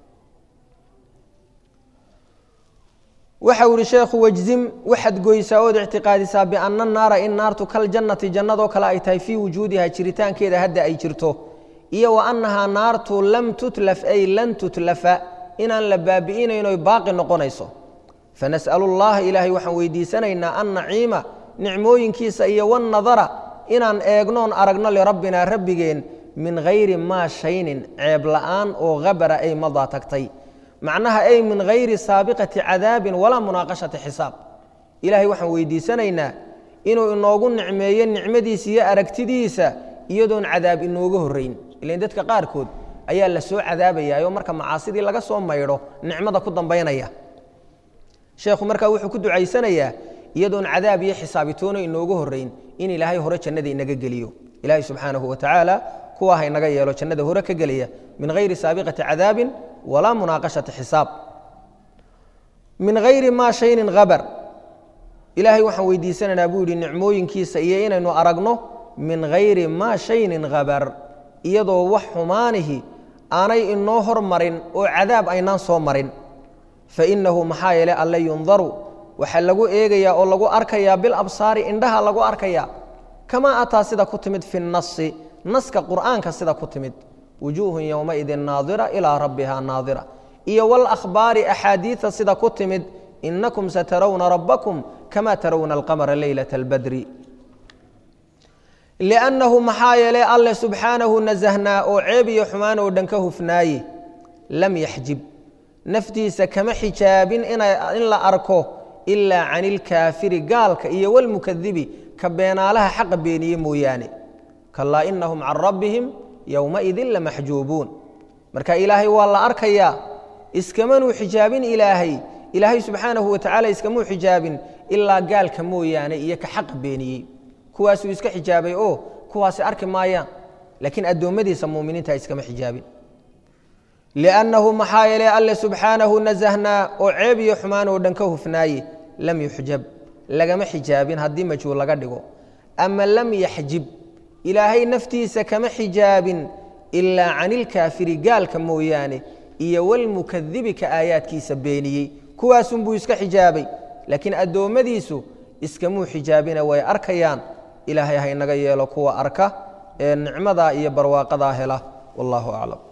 S1: waxa uu ihi sheekhu wajzim waxaad goysaa ood ictiqaadisaa bianna naara in naartu kaljannati jannadoo kale ay tahay fii wujuudiha jiritaankeeda hadda ay jirto iyo wa annahaa naartu lam tutlaf ay lan tutlafa inaan la baabi'inayno baaqi noqonayso fanas'alu llaha ilaahay waxaan weydiisanaynaa an naciima nicmooyinkiisa iyo wannadara inaan eegnoon aragno lirabbinaa rabbigeen min hayri maa shaynin ceeb la'aan oo habara ay madaa tagtay macnaha ay min hayri saabiqati cadaabin walaa munaaqashati xisaab ilaahay waxaan weydiisanaynaa inuu inoogu nicmeeyo nicmadiisa iyo aragtidiisa iyadoon cadaab inooga horrayn ilan dadka qaarkood ayaa la soo cadaabayaa oo marka macaasidii laga soo maydho nicmada ku dambaynaya sheekhu markaa wuxuu ku ducaysanayaa iyadoon cadaab iyo xisaabitoona inooga horrayn in ilaahay hore jannada inaga geliyo ilaahay subxaanahu wa tacaala kuwa ha inaga yeelo jannada hore ka gelaya min hayri saabiqati cadaabin walaa munaaqashati xisaab min hayri maa shaynin habar ilaahay waxaan weydiisanaynaa buu yidhi nicmooyinkiisa iyo inaynu aragno min hayri maa shaynin habar iyadoo wax xumaanihi aanay inoo hormarin oo cadaab aynaan soo marin fainahu maxaa yeele alle yundaru waxaa lagu eegayaa oo lagu arkayaa bilabsaari indhaha lagu arkayaa kamaa ataa sida ku timid fi nasi naska qur'aanka sida ku timid wujuuhun yowmaidin naadira ilaa rabbiha naadira iyo walakhbaari axaadiida sida ku timid inakum satarawna rabbakum kama tarawna alqamara leylata albadri liannahu maxaa yeelay alle subxaanahu nasahnaa oo ceeb iyo xumaan oo dhan ka hufnaaye lam yaxjib naftiisa kama xijaabin in la arko ilaa can ilkaafiri gaalka iyo walmukadibi ka beenaalaha xaqa beeniye mooyaane kalaa inahum can rabbihim yowmaidin lamaxjuubuun marka ilaahay waa la arkayaa iskamanuu xijaabin ilaahay ilaahay subxaanahu watacaala iskamuu xijaabin ilaa gaalka mooyaane iyo ka xaqa beeniyey kuwaasuu iska xijaabay oo kuwaasi arki maayaan laakiin addoommadiisa muminiinta iskama xijaabin liannahu maxaa yeelay alle subxaanahu nasahnaa oo ceeb iyo xumaan oo dhan ka hufnaaye lam yuxjab lagama xijaabin haddii majhuul laga dhigo ama lam yaxjib ilaahay naftiisa kama xijaabin ilaa can ilkaafiri gaalka mooyaane iyo walmukadibi ka aayaadkiisa beeniyey kuwaasunbuu iska xijaabay laakiin addoommadiisu iskamuu xijaabina way arkayaan ilaahay ha inaga yeelo kuwa arka ee nicmadaa iyo barwaaqadaa hela wallaahu aclam